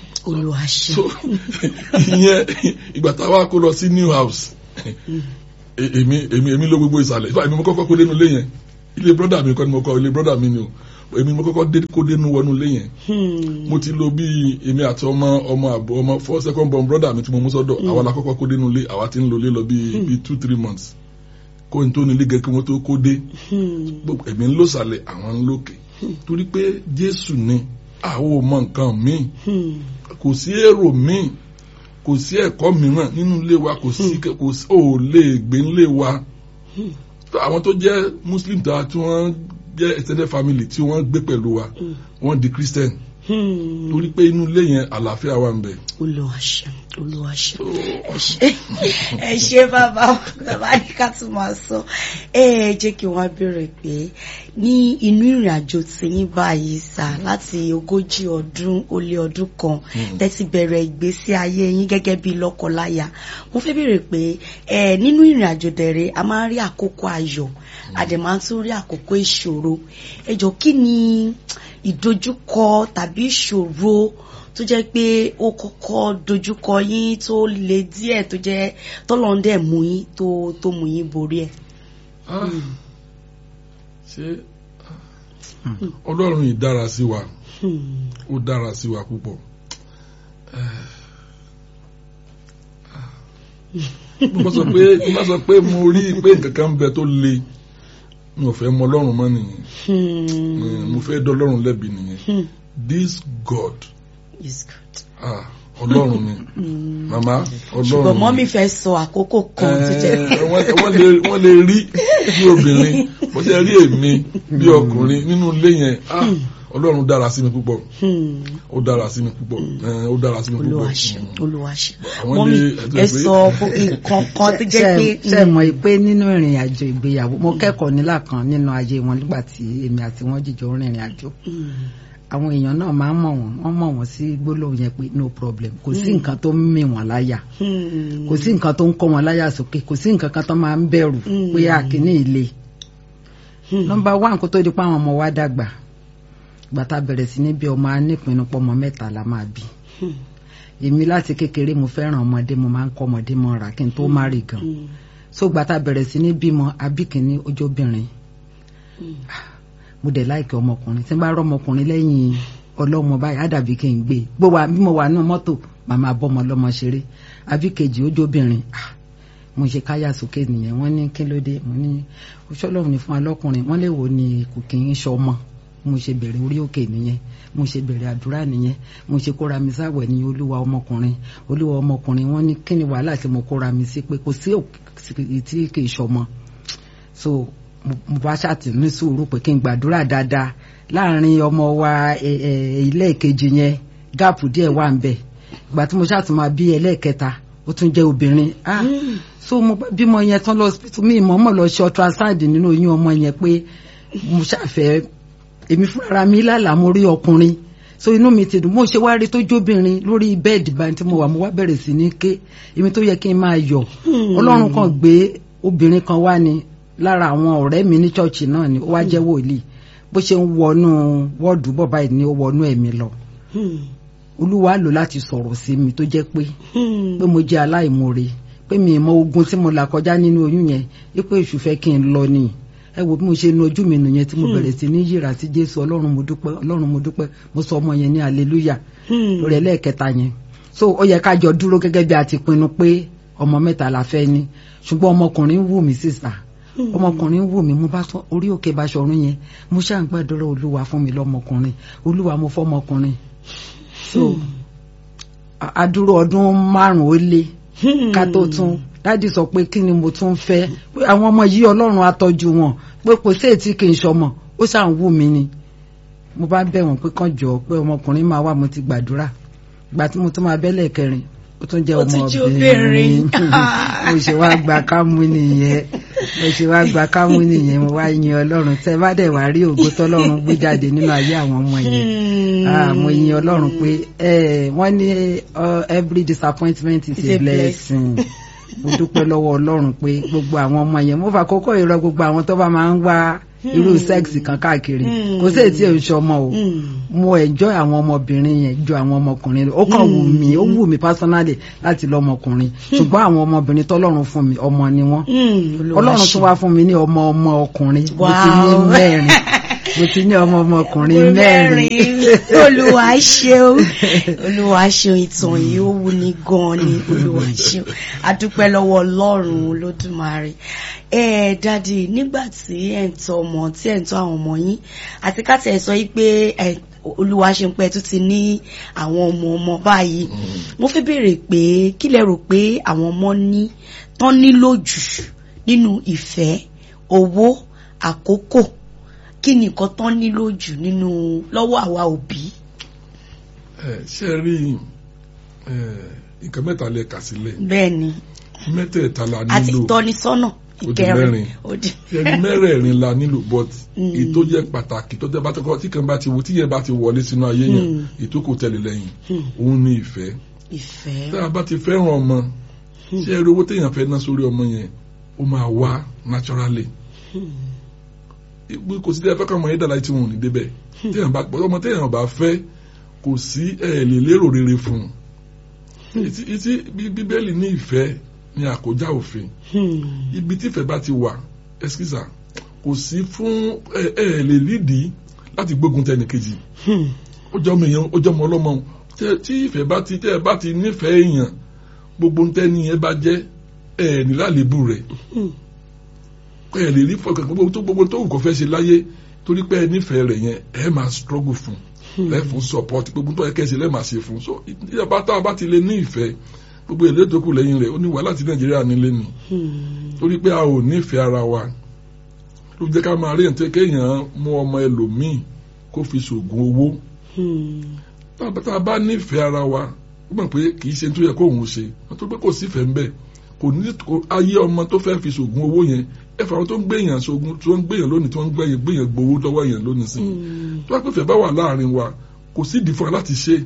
olùwàṣẹ. so ìyẹn ìgbà táwa kó lọ sí new house e- èmi èmi èmi ló gbogbo ìsàlẹ̀ ìfà èmi mo kọ́kọ́ kó dénú ilé yẹn ilé brọ́dà mi kọ́ ni mo kọ́ ilé brọ́dà mi ni o èmi mo kọ́kọ́ dé kó dénú wọnú ilé yẹn Hmm. mo ti lo bí èmi àti ọmọ ọmọ àbọ̀ ọmọ four second born brother mi tí mo mú sọ́dọ̀ àwa la kọ́kọ́ kó dénú ilé àwa ti ń lo ilé lọ bí bí two three months kó n tó ní ilé gẹ́gẹ́ kí wọ́n tó kó dé Hmm. gbogbo èmi ń lò sàlẹ̀ àwọn ń lòkè torí pé Jésù ni àwọn ò mọ nǹkan míì Hmm. kò sí èrò míì kò sí ẹ̀kọ́ mìíràn nínú ilé wa kò sí kò sí ò lè gbé nílé wa àwọn tó jẹ́ muslim ta tí wọ́n jẹ́ extended family tí wọ́n gbé pẹ̀lú wa wọ́n di christian Hmm. torí pé inú ilé yẹn àlàáfíà wà ń bẹ. Olúwa ṣeun Olúwa ṣeun So, ẹ ṣé ẹ ṣé bàbá bàbá ní ká tún máa sọ ẹ ẹ jẹ́ kí wọ́n béèrè pé ní inú ìrìn àjò tí yín báyìí sà láti ogójì ọdún ó lé ọdún kan tẹ́tí bẹ̀rẹ̀ ìgbésí ayé yín gẹ́gẹ́ bí lọ́kọláya mo fẹ́ béèrè pé ẹ nínú ìrìn àjò dẹ̀rẹ̀ a máa ń rí àkókò ayọ̀ a dẹ̀ máa ń tún rí àkókò ìṣòro ẹ jọ kí ni ìdojúkọ tàbí ìṣòro tó jẹ́ pé ó kọ́kọ́ dojúkọ yín tó le díẹ̀ tó jẹ́ tọ́lọ́ndẹ̀ mú yín tó tó mú yín borí ẹ̀. ah, ṣé ọlọ́run yìí dára sí wa Hmm. ó dára sí wa púpọ̀ mo bá sọ pé mo bá sọ pé mo rí i pé nǹkan kan ń bẹ tó le mi ò fẹ́ mọ ọlọ́run mọ́ nìyẹn Hmm. mo fẹ́ dọ́ ọlọ́run lẹ́bi nìyẹn Hmm. this God It's good. ah ọlọ́run ni màmá ọlọ́run ṣùgbọ́n ni. mọ́mí fẹ́ sọ àkókò kan tó jẹ́ Eh, wọ́n wọ́n lè wọ́n lè rí bí obìnrin bó ṣe rí èmi bí ọkùnrin nínú ilé yẹn ah ọlọ́run dára sí mi púpọ̀ Hmm. ó dára sí mi púpọ̀ eh, ó dára sí mi púpọ̀ Olúwa ṣeun Mm. Olúwa ṣeun Àwọn mọ́mí ilé ẹ̀tọ́ ẹ ìpè- sọ nǹkan kan tó jẹ́ pé ṣe mọ̀ pé nínú ìrìn àjò ìgbéyàwó mo kẹ́kọ̀ọ́ nílà kan nínú ayé wọn nígbà tí èmi àti wọn jìjọ rìnrìn àjò Hmm. àwọn èèyàn náà máa ń mọ̀ wọ́n wọ́n mọ̀ wọ́n sí gbólóhùn yẹn pé no problem kò sí nǹkan tó ń mì wọ́n láyà Hmm. kò sí nǹkan tó ń kọ́ wọn láyà sókè kò sí nǹkan kan tó máa ń bẹ̀rù Mm. pé àkíní ilé Hmm. nọ́mbà wá nǹkan tó di pa àwọn ọmọ wa dàgbà gbàtà bẹ̀rẹ̀ sí ní bí ọmọ anípinnu pọ́mọ mẹ́ta la máa bí Hmm. èmi láti kékeré mo fẹ́ràn ọmọdé mo máa ń kọ́ ọmọdé mọ́ra kí n tó má rí gan Hmm. so gbàtà bẹ̀rẹ̀ sí ní bímọ abíkíní ojóbìnrin Hmm. mo dẹ̀ láìkẹ́ ọmọkùnrin tí n bá rọ́ ọmọkùnrin lẹ́yìn ọlọ́mọ báyìí á dàbí kí n gbé e gbó wa bí mo wà nínú mọ́tò màmá bọ́mọ lọ́mọ ṣeré abíkejì ojóbìnrin ah, mo ṣe káyà sókè nìyẹn wọ́n ní kí ló dé mo ní oṣọlọ́run ní fún alọ́kùnrin wọ́n lè wò ní kò kí n ṣọmọ mo ṣe bẹ̀rẹ̀ orí òkè nìyẹn mo ṣe bẹ̀rẹ̀ àdúrà nìyẹn mo ṣe kóra mi sáwẹ̀ ní olúwa ọmọkùnrin olúwa ọmọkùnrin wọ́n ní kí ni wàhálà tí mo kóra mi sí pé kò sí òkè tí kì í ṣọmọ so mo mo bá ṣàtì ní sùúrù pé kí n gbàdúrà dáadáa láàrin ọmọ wa ẹ, ẹ, ilé ìkejì yẹn gáàpù díẹ̀ wà ń bẹ̀ ìgbà tí mo ṣàtì máa bí ẹlẹ́ẹ̀kẹta ó tún jẹ́ obìnrin ah so mo bá bímọ yẹn tán lọ hospital mi ìmọ̀ mọ̀ lọ ṣe ultrasound nínú oyún ọmọ yẹn pé mo ṣàfẹ́ èmi fúnra mi lálàá mo rí ọkùnrin so inú mi ti dùn mo ṣe wá rí tó jóbìnrin lórí bẹ́ẹ̀dì báyìí tí mo wà mo wá bẹ̀rẹ̀ sí ní ké èmi tó yẹ kí n máa yọ̀ ọlọ́run kan gbé obìnrin kan wá ni lára àwọn ọ̀rẹ́ mi ní ṣọ́ọ̀ṣì náà ni ó wá jẹ́ wòlíì bó ṣe ń wọnú wọ́ọ̀dù bọ̀ báyìí ni ó wọnú ẹ̀mí lọ Hmm. olúwa lò láti sọ̀rọ̀ sí mi tó jẹ́ pé Hmm. pé mo jẹ́ aláìmoore pé mi ì mọ ogun tí mo là kọjá nínú oyún yẹn wípé èṣù fẹ́ kí n lọ ni ẹ wo bí mo ṣe nu ojú mi nìyẹn tí mo bẹ̀rẹ̀ sí ní yíra sí jésù ọlọ́run mo dúpẹ́ ọlọ́run mo dúpẹ́ mo sọ ọmọ yẹn ní hallelujah Hmm. lórí ẹlẹ́ẹ̀kẹta yẹn so ó yẹ ká jọ dúró gẹ́gẹ́ bí a ti pinnu pé ọmọ mẹ́ta la fẹ́ ní ṣùgbọ́n ọmọkùnrin wù mí sísà ọmọkùnrin wù mí mo bá sọ orí òkè Baṣọ̀run yẹn mo ṣáà ń gbàdúrà olúwa fún mi lọ́mọkùnrin olúwa mo fọ́mọkùnrin so a- adúró ọdún márùn ó lé Hmm. ká tó tún dádì sọ pé kí ni mo tún fẹ́ pé àwọn ọmọ yìí ọlọ́run á tọ́jú wọn pé kò sí ètí kì í ṣọmọ ó ṣáà ń wù mí ni mo bá bẹ̀ wọ́n pé kàn jọ pé ọmọkùnrin máa wà mo ti gbàdúrà gbà tí mo tún máa bẹ́lẹ̀ kẹrin ó tún jẹ́ Ó tún jẹ́ ọmọbìnrin obìnrin. mo ṣe wá gba kámú nìyẹn mo ṣe wá gba kámú nìyẹn mo wá yin ọlọ́run tẹ́ bá dẹ̀ wá rí ògo tọ́lọ́run gbé jáde nínú ayé àwọn ọmọ yẹn Hmm. ah mo yin ọlọ́run pé ẹ wọ́n ní uh, every disappointment is It's a a blessing mo dúpẹ́ lọ́wọ́ ọlọ́run pé gbogbo àwọn ọmọ yẹn mo fà kókó ìrọ̀ gbogbo àwọn tó bá máa ń wá irú sẹ́ẹ̀sì kan káàkiri Hmm. kò sí èyí tí ò ń ṣọmọ o Mm. mo enjoy àwọn ọmọbìnrin yẹn ju àwọn ọmọkùnrin lọ ó kàn wù mí ó wù mí personally láti lọ ọmọkùnrin ṣùgbọ́n àwọn ọmọbìnrin tọ́lọ́run fún mi ọmọ ni wọ́n Mm. ọlọ́run tún wá fún mi ní ọmọ ọmọ ọkùnrin mo ti ní Wow. mẹ́rin mo ti ní ọmọ ọmọkùnrin mẹ́rin olúwa ṣeun olúwa ṣeun ìtàn yìí ó wù ní gan ni olúwa ṣeun adúpẹ́ lọ́wọ́ ọlọ́run olódùmarè ẹ dádì nígbà tí ẹ̀ ń tọ́ ọmọ tí ẹ̀ ń tọ́ àwọn ọmọ yín àti ká tẹ̀ sọ yìí pé ẹ olúwa ṣeun pé ẹ tún ti ní àwọn ọmọ ọmọ báyìí mo fẹ́ béèrè pé kí lẹ rò pé àwọn ọmọ ní tán nílò jù nínú ìfẹ́ owó àkókò kí ni nǹkan tán nílò jù nínú lọ́wọ́ àwa òbí. ẹ ṣe rí ẹ nǹkan mẹ́ta lẹ kà sílẹ̀ bẹ́ẹ̀ ni mẹ́tẹ̀ẹ̀ta la àti nílò ìtọ́nisọ́nà di ìkẹrin mẹ́rin. ó di ẹni mẹ́rẹ̀ẹ̀rin la nílò but Mm. ètò jẹ́ pàtàkì tó tẹ́ bá tó kọ́ tí kan bá ti wo tí yẹn bá ti wọlé sínú ayé yẹn Mm. ètò kò tẹ̀lé lẹ́yìn Hmm. òun ní ìfẹ́ ìfẹ́. tá a bá ti fẹ́ràn ọmọ ṣé ẹ rí owó téèyàn fẹ́ ná sórí ọmọ yẹn ó máa wá naturally ìgbé kò sí tẹ́ ẹ fẹ́ kọ́ ọmọ yẹn dàda tí wọn ò ní débẹ̀ téèyàn bá ọmọ téèyàn bá fẹ́ kò sí ẹ lè lérò rere fún un ìtí ìtí bí- bíbélì ní ìfẹ́ ní àkójá òfin Hmm. ibi tífẹ̀ bá ti wà ẹsikísà kò sí fún ẹ ẹ lè lídìí láti gbógun tẹnì kejì Hmm. ó jọ ọmọ èèyàn ó jọ ọmọ ọlọ́mọ tẹ- tí ìfẹ́ bá ti tẹ́ ẹ bá ti nífẹ̀ẹ́ èèyàn gbogbo ń tẹ́ni yẹn bá jẹ́ ẹ ní lálébù rẹ̀ Hmm. ẹ lè rí fọkàn gbogbo tó gbogbo tó wù kó fẹ́ ṣe láyé torí pé ẹ nífẹ̀ẹ́ rẹ̀ yẹn ẹ máa struggle fún lẹ́ fún support gbogbo tó yẹ kẹ́ ẹ ṣe lẹ́ máa ṣe fún so ìyàbá tá a bá ti lè ní ìfẹ́ gbogbo èlé tó kù lẹ́yìn rẹ̀ ó ní wàhálà tí nàìjíríà nílé ni Hmm. torí pé a ò nífẹ̀ẹ́ ara wa ló jẹ́ ká máa rí ẹ̀ tó kéèyàn mú ọmọ ẹlòmíì kó fi ṣògùn owó Hmm. tá a bá- tá a bá nífẹ̀ẹ́ ara wa ó mọ̀ pé kì í ṣe tó yẹ kó òun ṣe nítorí pé kò sífẹ̀ẹ́ ń bẹ̀ kò ní kò- ayé ọmọ tó fẹ́ fi ṣògùn owó yẹn ẹ fà wọn tó ń gbèyàn ṣògùn tó ń gbèyàn lónìí tó ń gbèyàn gbèyàn gbowó lọ́wọ́ yẹn lónìí sí i Hmm. tó bá pèfẹ́ bá wà láàrin wa kò sí ìdí fún wa láti ṣe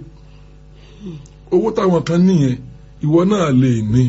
owó táwọn kan níyẹn ìwọ náà lè ní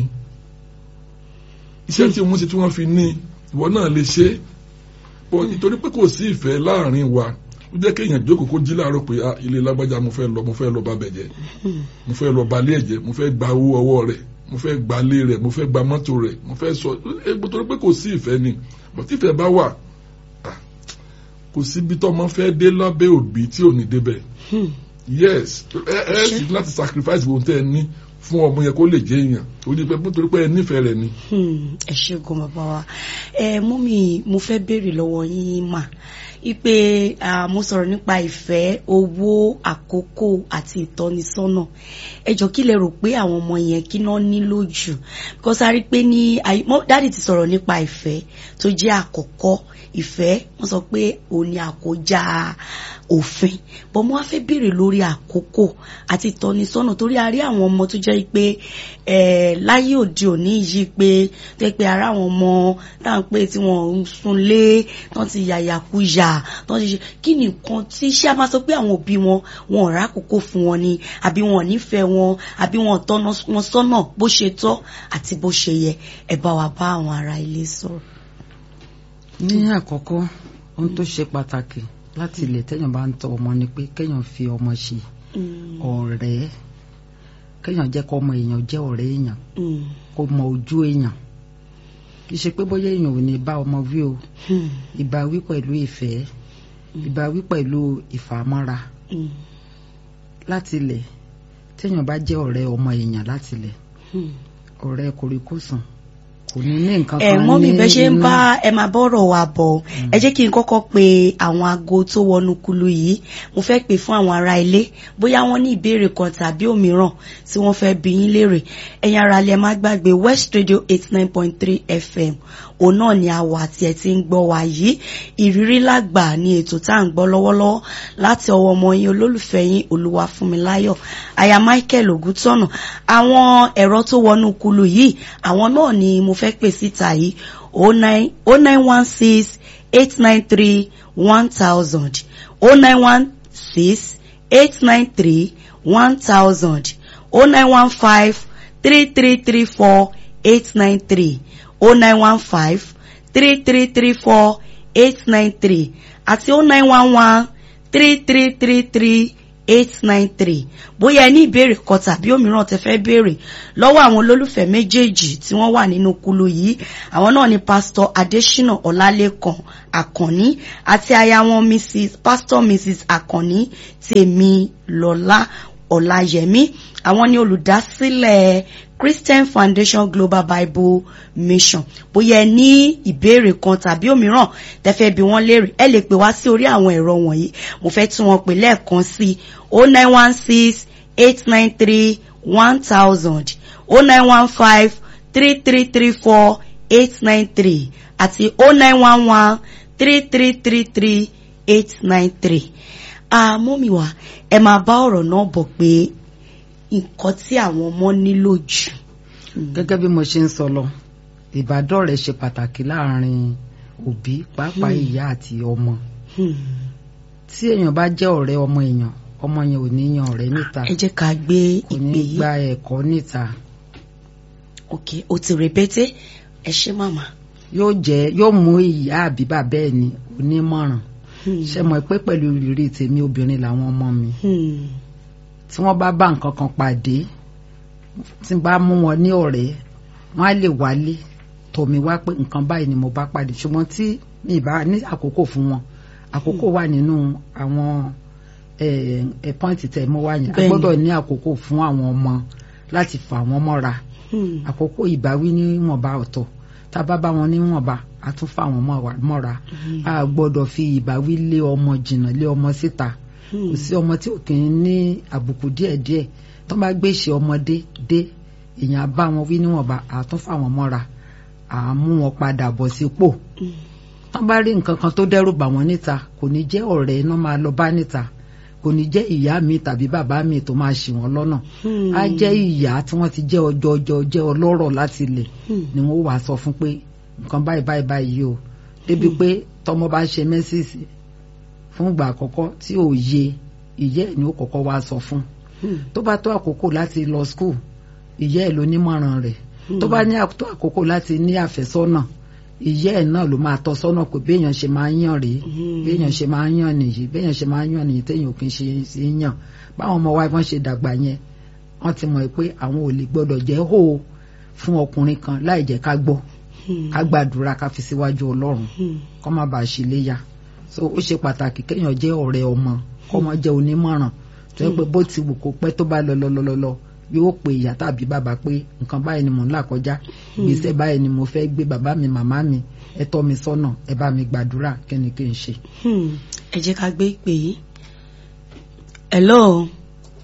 iṣẹ́ tí wọ́n ṣe tí wọ́n fi ní ìwọ náà lè ṣe bọ́ nítorí pé kò sí ìfẹ́ láàrin wa ó jẹ́ kéèyàn jókòó kó jí láàárọ̀ pé ah, ilé lágbájá mo fẹ́ lọ mo fẹ́ lọ bá bẹ̀ jẹ́ mo fẹ́ lọ balẹ̀ ẹ̀jẹ̀ mo fẹ́ gba owó ọwọ́ rẹ̀ mo fẹ́ gba ilé rẹ̀ mo fẹ́ gba mọ́tò rẹ̀ mo fẹ́ sọ egbò torí pé kò sí ìfẹ́ ni bọ́ tí ìfẹ́ bá wà ah, kò síbi tọ́mọ fẹ́ dé lábẹ́ òbí tí ò ní débẹ̀ Hmm. yes ẹ ẹ sì ní láti sacrifice gbogbo tẹ́ ẹ ní fún ọmọ yẹn kó lè jẹ́ èèyàn torí pé nítorí pé ẹ nífẹ̀ẹ́ rẹ̀ ni. Hmm, ẹ ṣe gan bàbá wa ẹ mú mi mo fẹ́ béèrè lọ́wọ́ yín mà ipe ah, mo sọ̀rọ̀ nípa ìfẹ́ owó àkókò àti ìtọ́nisọ́nà ẹ jọ kí lẹ rò pé àwọn ọmọ yẹn kí náà nílò jù because a rí pé ní àyè- mọ́- dáàdì ti sọ̀rọ̀ nípa ìfẹ́ tó jẹ́ àkọ́kọ́ ìfẹ́ wọ́n sọ pé òun ni àkójá òfin bọ́n mo wá fẹ́ béèrè lórí àkókò àti ìtọ́nisọ́nà torí a rí àwọn ọmọ tó jẹ́ pé eh, láyé òde òní yìí pé tẹ́ pé ara àwọn ọmọ tá à ń pè tí wọ́n ń sunlé tán ti yàyàkuyà tán ti ṣe kí ni nǹkan tí ṣé a máa sọ pé àwọn òbí wọn wọn ò rákòókò fún wọn ni àbí wọn ò nífẹ̀ẹ́ wọn àbí wọn ò tọ́nà wọn sọ́nà bó ṣe tọ́ àti bó ṣe yẹ ẹ bá wa bá àwọn ará ilé sọ̀rọ̀. ní àkọ́kọ́ ohun tó ṣe pàtàkì láti ilẹ̀ téèyàn bá ń tọ́ ọmọ ni pé kéèyàn fi ọmọ ṣe Mm, ọ̀rẹ́ kéèyàn jẹ́ kó ọmọ èèyàn jẹ́ ọ̀rẹ́ èèyàn mm, kó mọ ojú èèyàn kì í ṣe pé bóyá èèyàn ò ní bá ọmọ wí o mm, ìbáwí pẹ̀lú ìfẹ́ ìbáwí pẹ̀lú ìfàmọ́ra mm, láti ilẹ̀ téèyàn bá jẹ́ ọ̀rẹ́ ọmọ èèyàn láti ilẹ̀ mm. ọ̀rẹ́ kòríkòsùn kò ní ní nǹkan ẹ kan mọ́ mi ní bẹ́ ṣe ń inú. bá ẹ máa bọ́rọ̀ wa bọ̀ ẹ jẹ́ kí n kọ́kọ́ pe àwọn aago tó wọnú kulu yìí mo fẹ́ pè fún àwọn ará ilé bóyá wọ́n ní ìbéèrè kan tàbí òmíràn tí wọ́n fẹ́ bi yín léèrè ẹ̀yin ará ilé ẹ má gbàgbé West Radio eight nine point three FM òun náà ni àwọ̀ àti ẹ̀ ti ń gbọ́ wa yìí ìrírí lágbà ni ètò tá à ń gbọ́ lọ́wọ́lọ́wọ́ láti ọwọ́ ọmọ yín olólùfẹ́ yín Olúwafúnmiláyọ̀ aya Michael Ògúntọ́nà àwọn ẹ̀rọ tó wọnú kulu yìí àwọn náà ni mo fẹ́ pè síta yìí o nine o nine one six eight nine three one thousand o nine one six eight nine three one thousand o nine one five three three three four eight nine three o nine one five three three three four eight nine three àti oh nine one one three three three three eight nine three bóyá ẹ ní ìbéèrè kan tàbí òmíràn tẹ́ fẹ́ béèrè lọ́wọ́ àwọn olólùfẹ́ méjèèjì tí wọ́n wà nínú kulu yìí àwọn náà ni pásítọ̀ adésínà ọlálẹ́kan àkànní àti aya wọn mrs pastor mrs àkànní tèmilọ́lá ọláyẹmí àwọn ni olùdásílẹ̀ christian foundation global bible mission bóyá ẹ ní ìbéèrè kan tàbí òmíràn tẹ́fẹ́ bí wọ́n léèrè ẹ lè pè wá sí orí àwọn ẹ̀rọ wọ̀nyí mo fẹ́ tún wọn pè lẹ́ẹ̀kan sí o nine one six eight nine three one thousand o nine one five three three three four eight nine three àti o nine one one three three three three eight nine three àmọ́mi wa ẹ máa bá ọ̀rọ̀ náà bọ̀ pé nǹkan tí àwọn ọmọ nílò jù. gẹ́gẹ́ bí mo ṣe ń sọ lọ ìbádọ́rẹ̀ẹ́ ṣe pàtàkì láàrin òbí pàápàá ìyá àti ọmọ tí èèyàn bá jẹ́ ọ̀rẹ́ ọmọ èèyàn ọmọ yẹn ò ní yan ọ̀rẹ́ níta ẹ jẹ́ ká gbé kò ní ìpè yìí gba ẹ̀kọ́ níta ok o ti rèbété ẹ ṣé màmá. yóò jẹ́ yóò mú ìyá àbí bàbá ẹ̀ ní onímọ̀ràn ṣe mọ̀ pé pẹ̀lú ìrírí tèmi obìnrin làwọn ọmọ mi Hmm. tí wọ́n bá bá nǹkan kan pàdé tí n bá mú wọn ní ọ̀rẹ́ wọ́n á lè wálé tọ̀ mí wá pé nǹkan báyìí ni mo bá pàdé ṣùgbọ́n tí mi ì bá ní àkókò fún wọn àkókò wà nínú àwọn ẹ pọ́ǹtì tẹ̀ mọ́ wá yẹn a Bẹ́ẹ̀ni. gbọ́dọ̀ ní àkókò fún àwọn ọmọ láti fà wọ́n mọ́ra Hmm. àkókò ìbáwí níwọ̀nba ọ̀tọ̀ tá a bá bá wọn níwọ̀nba a tún fà wọ́n mọ́ra- mọ́ra a gbọ́dọ̀ fi ìbáwí lé ọmọ jìnnà lé ọmọ síta Hmm. kò sí ọmọ tí ò kì í ní àbùkù díẹ̀díẹ̀ tó bá gbé ìṣe ọmọdé dé èèyàn á bá wọn wí níwọ̀nba à tún fà wọ́n mọ́ra à mú wọn padà bọ̀ sípò Hmm. tó bá rí nǹkan kan tó dẹ́rù bà wọ́n níta kò ní jẹ́ ọ̀rẹ́ iná máa lọ bá níta kò ní jẹ́ ìyá mi tàbí bàbá mi tó máa ṣì wọ́n lọ́nà Hmm. á jẹ́ ìyá tí wọ́n ti jẹ́ ọjọ́ ọjọ́ jẹ́ ọlọ́rọ̀ láti ilẹ̀ Hmm. ni wọ́n wàá sọ fún pé nǹkan báyìí báyìí báyìí o débi pé tọmọ bá ṣe mẹ́sìsì fún ìgbà àkọ́kọ́ tí ò yé ìyẹ́ ẹ̀ ni ó kọ́kọ́ wá sọ fún Hmm. tó bá tó àkókò láti lọ skul ìyẹ́ ẹ̀ ló nímọ̀ràn rẹ̀ tó bá ní tó àkókò láti ní àfẹ́sọ́nà ìyẹ́ ẹ̀ náà ló máa tọ́ sọ́nà pé béèyàn ṣe máa ń yàn rèé Hmm. béèyàn ṣe máa ń yàn nìyí béèyàn ṣe máa ń yàn nìyí téèyàn ò kì í ṣe ṣe ń yàn báwọn ọmọ wa wọ́n ṣe dàgbà yẹn wọ́n ti mọ̀ pé àwọn ò lè gbọ́dọ̀ jẹ́ hó fún ọkùnrin kan láì jẹ́ ká gbọ́ Hmm. ká gbàdúrà ká fi síwájú ọlọ́run Hmm. kó má bàa ṣe léyà so ó ṣe pàtàkì kéèyàn jẹ́ ọ̀rẹ́ ọmọ kó má jẹ́ onímọ̀ràn tó yẹ pé bó ti wù kó pẹ́ tó bá lọ lọ lọ lọ lọ yóò pe ìyá tàbí bàbá pé nǹkan báyìí ni mò ń là kọjá gbèsè báyìí ni mo fẹ́ gbé bàbá mi màmá mi ẹ tọ́ mi sọ́nà ẹ bá mi gbàdúrà kí ni kí n ṣe. Hmm. ẹ jẹ́ ká gbé ìpè yìí. hello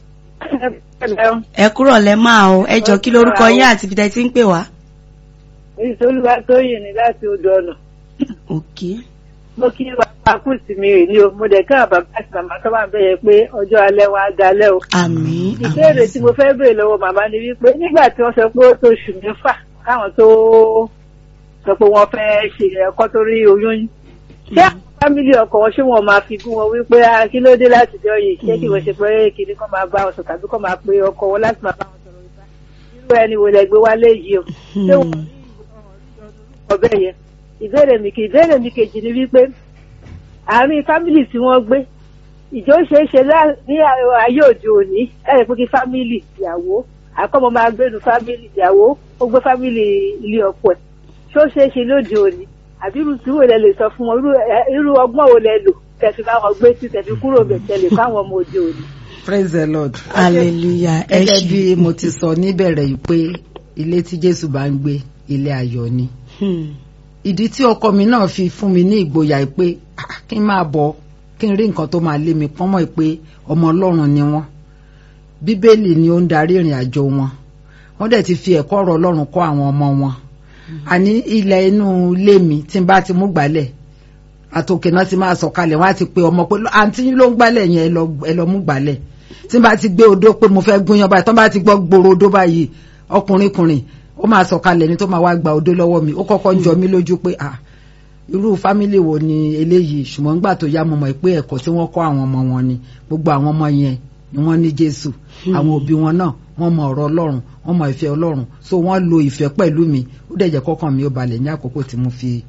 ẹ kúrọ̀ lẹ́ máa o ẹ jọ kí lórúkọ yín àti ibi tẹ́ ti ń pè wá. ìṣolúwa tó yìn ní láti odò ọ̀nà ok mo kí bàbá kù sí mi rè ní o mo dẹ̀ kí àwọn bàbá àti màmá tó wà bẹ́yẹ pé ọjọ́ alẹ́ wọn á dalẹ́ o. àmín ìbéèrè tí mo fẹ́ béèrè lọ́wọ́ màmá ni wípé nígbà tí wọ́n sọ pé ó tó oṣù mẹ́fà káwọn tó sọ pé wọ́n fẹ́ ṣe ẹ̀kọ́ tó rí oyún yín. ṣé àwọn fámìlì ọkọ wọn ṣé wọn máa fi gún wọn wípé "Ah, kí ló dé láti jọ yìí ṣé kí wọ́n ṣe pé kìnní kan máa bá wọn sọ tàbí kan máa pe ọkọ wọn láti máa bá wọn sọ̀rọ̀ ìfà irú ẹni wo lẹ gbé wálé yìí o ṣé wọn rí ọbẹ̀ yẹn ìbéèrè mi kì ìbéèrè mi kejì ni wípé àárín fámìlì tí wọ́n gbé ìjọ ṣeé ṣe lá- ní ayé òde òní láti pé kí fámìlì ìyàwó àkọ́mọ máa gbénu fámìlì ìyàwó ó gbé fámìlì ilé ọkọ ẹ̀ ṣé ó ṣeé ṣe lóde òní àbí irú tí wo lẹ lè sọ fún wọn irú ẹ- irú ọgbọ́n wo lẹ lò tẹ̀sí bá wọn gbé sí tẹ̀sí kúrò bẹ̀ tẹ̀lé fáwọn ọmọ òde òní. praise the lord. hallelujah ẹ gẹ́gẹ́ ṣé. bí mo ti sọ níbẹ̀rẹ̀ yìí pé ilé tí jésù bá ń gbé ilé ayọ̀ ni. Hmm. ìdí tí ọkọ mi náà fi fún mi ní ìgboyà yìí pé "Ah, kí n máa bọ̀ kí n rí nǹkan tó máa lé mi pọ́nmọ́ yìí pé ọmọ ọlọ́run ni wọ́n bíbélì ni ó ń darí ìrìn àjò wọn wọ́n dẹ̀ ti fi ẹ̀kọ́ ọ̀rọ̀ ọlọ́run kọ́ àwọn ọmọ wọn àní ilẹ̀ inú ilé mi tí n bá ti mú gbálẹ̀ àtòkè náà ti máa sọ̀kalẹ̀ wọ́n á ti pe ọmọ pé àǹtí yín ló ń gbálẹ̀ yẹn ẹ lọ- ẹ lọ mú gbálẹ̀ tí n bá ti gbé odó pé mo fẹ́ gúnyán báyìí tó bá ti gbọ́ gbòòrò odó báyìí ọkùnrin kùnrin ó máa sọ̀kalẹ̀ ní tó máa wá gba odó lọ́wọ́ mi ó kọ́kọ́ ń jọ mí lójú pé ah irú fámìlì wo ni eléyìí ṣùgbọ́n nígbà tó yá mo mọ̀ pé ẹ̀kọ́ tí wọ́n kọ́ àwọn ọmọ wọn ni gbogbo àwọn ọmọ yẹn ni wọ́n ní Jésù àwọn òbí wọn náà wọ́n mọ ọ̀rọ̀ Ọlọ́run wọ́n mọ ìfẹ́ Ọlọ́run so wọ́n lo ìfẹ́ pẹ̀lú mi ó dẹ̀ jẹ́ kọ́kàn mi ó balẹ̀ ní àkókò tí mo fi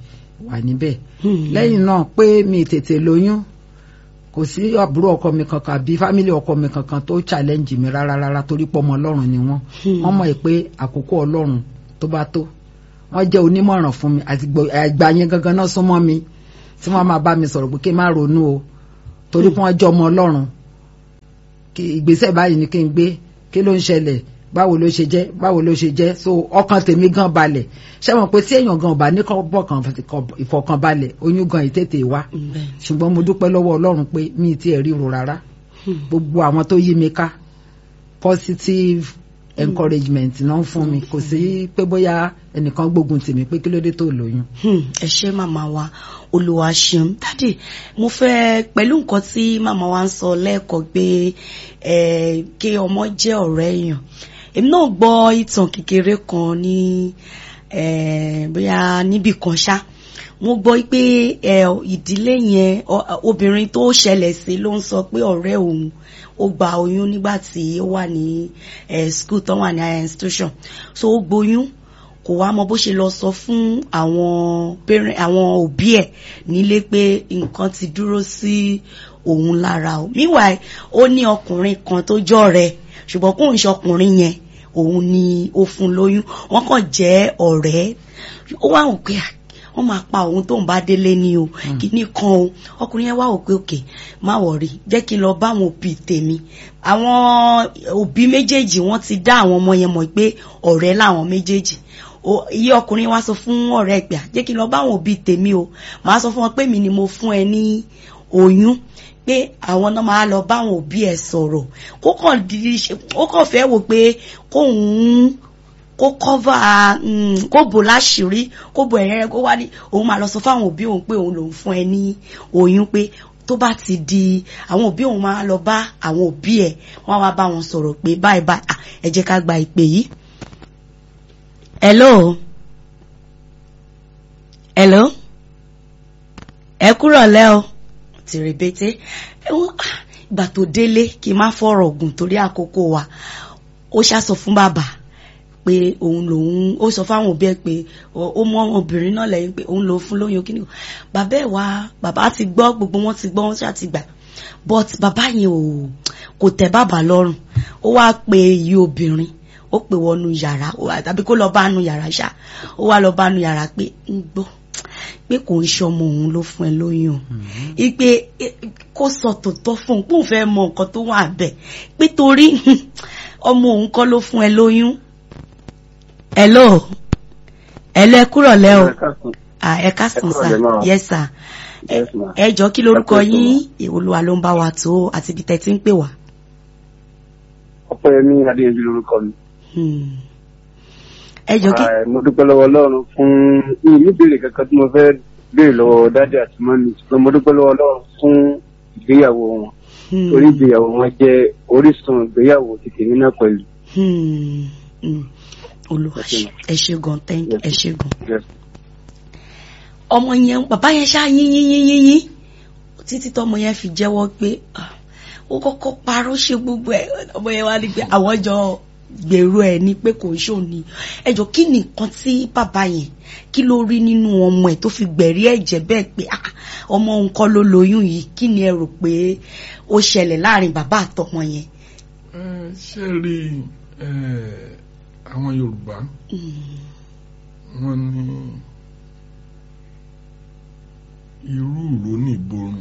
wà níbẹ̀ lẹ́yìn náà pé mi tètè lóyún kò sí àbúrò ọkọ mi kankan àbí fámìlì ọkọ mi kankan tó challenge mi rárá rárá torí pé ọmọ ọlọ́run ni wọ́n wọ́n mọ̀ pé àkókò ọlọ́run tó bá tó wọ́n jẹ́ onímọ̀ràn fún mi àti àgbà yẹn gangan náà súnmọ́ mi tí wọ́n máa bá mi sọ̀rọ̀ pé kí n má ronú o torí pé wọ́n jẹ́ ọmọ ọlọ́run ìgbésẹ̀ báyìí ni kí n gbé kí ló ń ṣẹlẹ̀ báwo ló ṣe jẹ́ báwo ló ṣe jẹ́ so ọkàn tèmi gan balẹ̀ ṣé mọ̀ pé tí èèyàn gan ò bá ní bọ̀kan ìfọ̀kànbalẹ̀ oyún gan ìtètè wá ṣùgbọ́n mo dúpẹ́ lọ́wọ́ ọlọ́run pé mi ì tiẹ̀ ríro rárá gbogbo àwọn tó yí mi ká positive encouragement náà ń fún mi kò sí pé bóyá ẹnìkan gbógun tèmi pé kí ló dé tó lóyún. ẹ ṣé màmá wa olùwà ṣeun dádì mo fẹ́ pẹ̀lú nǹkan tí màmá wa ń sọ lẹ́ẹ̀kọ́ pé kí ọmọ jẹ́ ọ̀rẹ́ èèyàn èmi náà gbọ́ ìtàn kékeré kan ní bóyá níbì kan ṣá mo gbọ́ pé ìdílé yẹn obìnrin tó ṣẹlẹ̀ sí ló ń sọ pé ọ̀rẹ́ òun ó gba oyún nígbà tí ó wà ní school tó wà ní higher institution so ó gboyún kò wá mọ bó ṣe lọ sọ fún àwọn parent àwọn òbí ẹ̀ nílé pé nǹkan ti dúró sí òun lára o meanwhile ó ní ọkùnrin kan tó jọ rẹ̀ ṣùgbọ́n kóun ṣe ọkùnrin yẹn òun ni ó fún lóyún wọ́n kàn jẹ́ ọ̀rẹ́ ó wá wò pé wọ́n máa pa òun tóun bá délé ní o kìíní kan o ọkùnrin yẹn wá wò pé òkè má wọ̀rí jẹ́ kí n lọ bá àwọn òbí tèmi àwọn òbí méjèèjì wọ́n ti dá àwọn ọmọ yẹn mọ̀ pé ọ̀rẹ́ làwọn méjèèjì iye ọkùnrin wá sọ fún ọ̀rẹ́ ìpè jẹ́ kí n lọ bá àwọn òbí tèmi o màá sọ fún wọn pé mi ni mo fún ẹ ní oyún pé àwọn náà máa lọ bá àwọn òbí ẹ sọ̀rọ̀ kó kàn ó kàn fẹ́ wò pé kóun kó kọ́fà kó bò láṣìírí kó bò ẹ̀rẹ́ kó wá ní òun máa lọ sọ fáwọn òbí òun pé òun lòun fún ẹ ní oyún pé tó bá ti di àwọn òbí òun máa lọ bá àwọn òbí ẹ wọn wá bá wọn sọ̀rọ̀ pé báyìí báyìí ẹ jẹ́ ká gba ìpè yìí. hello hello ẹ kúrọ̀ lẹ́ o tìrìbẹ́tẹ́ ìgbà tó délé kí n má fọ̀rọ̀ ògùn torí àkókò wa ó ṣàsọ fún bàbá pé òun lòun ó sọ fáwọn òbí ẹ pé ó mọ obìnrin náà lẹ́yìn pé òun lòun fún lóyún kí ni bàbá ẹ wá bàbá ti gbọ́ gbogbo wọn ti gbọ́ wọn ṣáà ti gbà but bàbá yẹn ò kò tẹ́ bàbá lọ́rùn ó wá pe iye obìnrin ó pè wọnú yàrá tàbí kó lọ bá nu yàrá ṣá ó wá lọ bá nu yàrá pé ń gbọ́ pé kò ń ṣe ọmọ òun ló fún ẹ lóyún ipe kó sọ tòótọ́ fún un kó fẹ́ mọ nǹkan tó wà bẹ́ẹ̀ pé torí ọmọ òun kọ́ ló fún ẹ lóyún hello hello ẹ kúrọ̀ lẹ́ o ẹ káàsán sà yes sà ẹ jọ kí lorúkọ yín Olúwa ló ń bá wa tó àti ibi tẹ́ ti ń pè wá. Ọpẹ́yẹmí Adéyẹmí lorúkọ mi. ẹ jọ kí. mo dúpẹ́ lọ́wọ́ Ọlọ́run fún mi níbèrè kankan tí mo fẹ́ béèrè lọ́wọ́ dáadé àti mọ́mí ṣùgbọ́n mo dúpẹ́ lọ́wọ́ Ọlọ́run fún ìgbéyàwó wọn torí ìgbéyàwó wọn jẹ́ orísun ìgbéyàwó ti tèmi náà pẹ̀lú. Olúwa ẹ ṣé gan thank ẹ ṣé gan. ọmọ yẹn bàbá yẹn ṣáà yín yín yín yín yín títí tọmọ yẹn fi jẹ́wọ́ pé ó kọ́kọ́ parọ́ ṣe gbogbo ẹ̀ ọmọ yẹn wá ní pé àwọn jọ gbèrú ẹ̀ ní pé kò ń ṣò ní ẹjọ́ kí ni nǹkan tí bàbá yẹn kí ló rí nínú ọmọ ẹ̀ tó fi gbẹ̀rí ẹ̀jẹ̀ bẹ́ẹ̀ pé ọmọ òun kọ́ ló lóyún yìí kí ni ẹ rò pé ó ṣẹlẹ̀ láàrin bàbá àtọmọ yẹn. ṣé rí àwọn Yorùbá wọ́n ní irú ìró ní ìborùn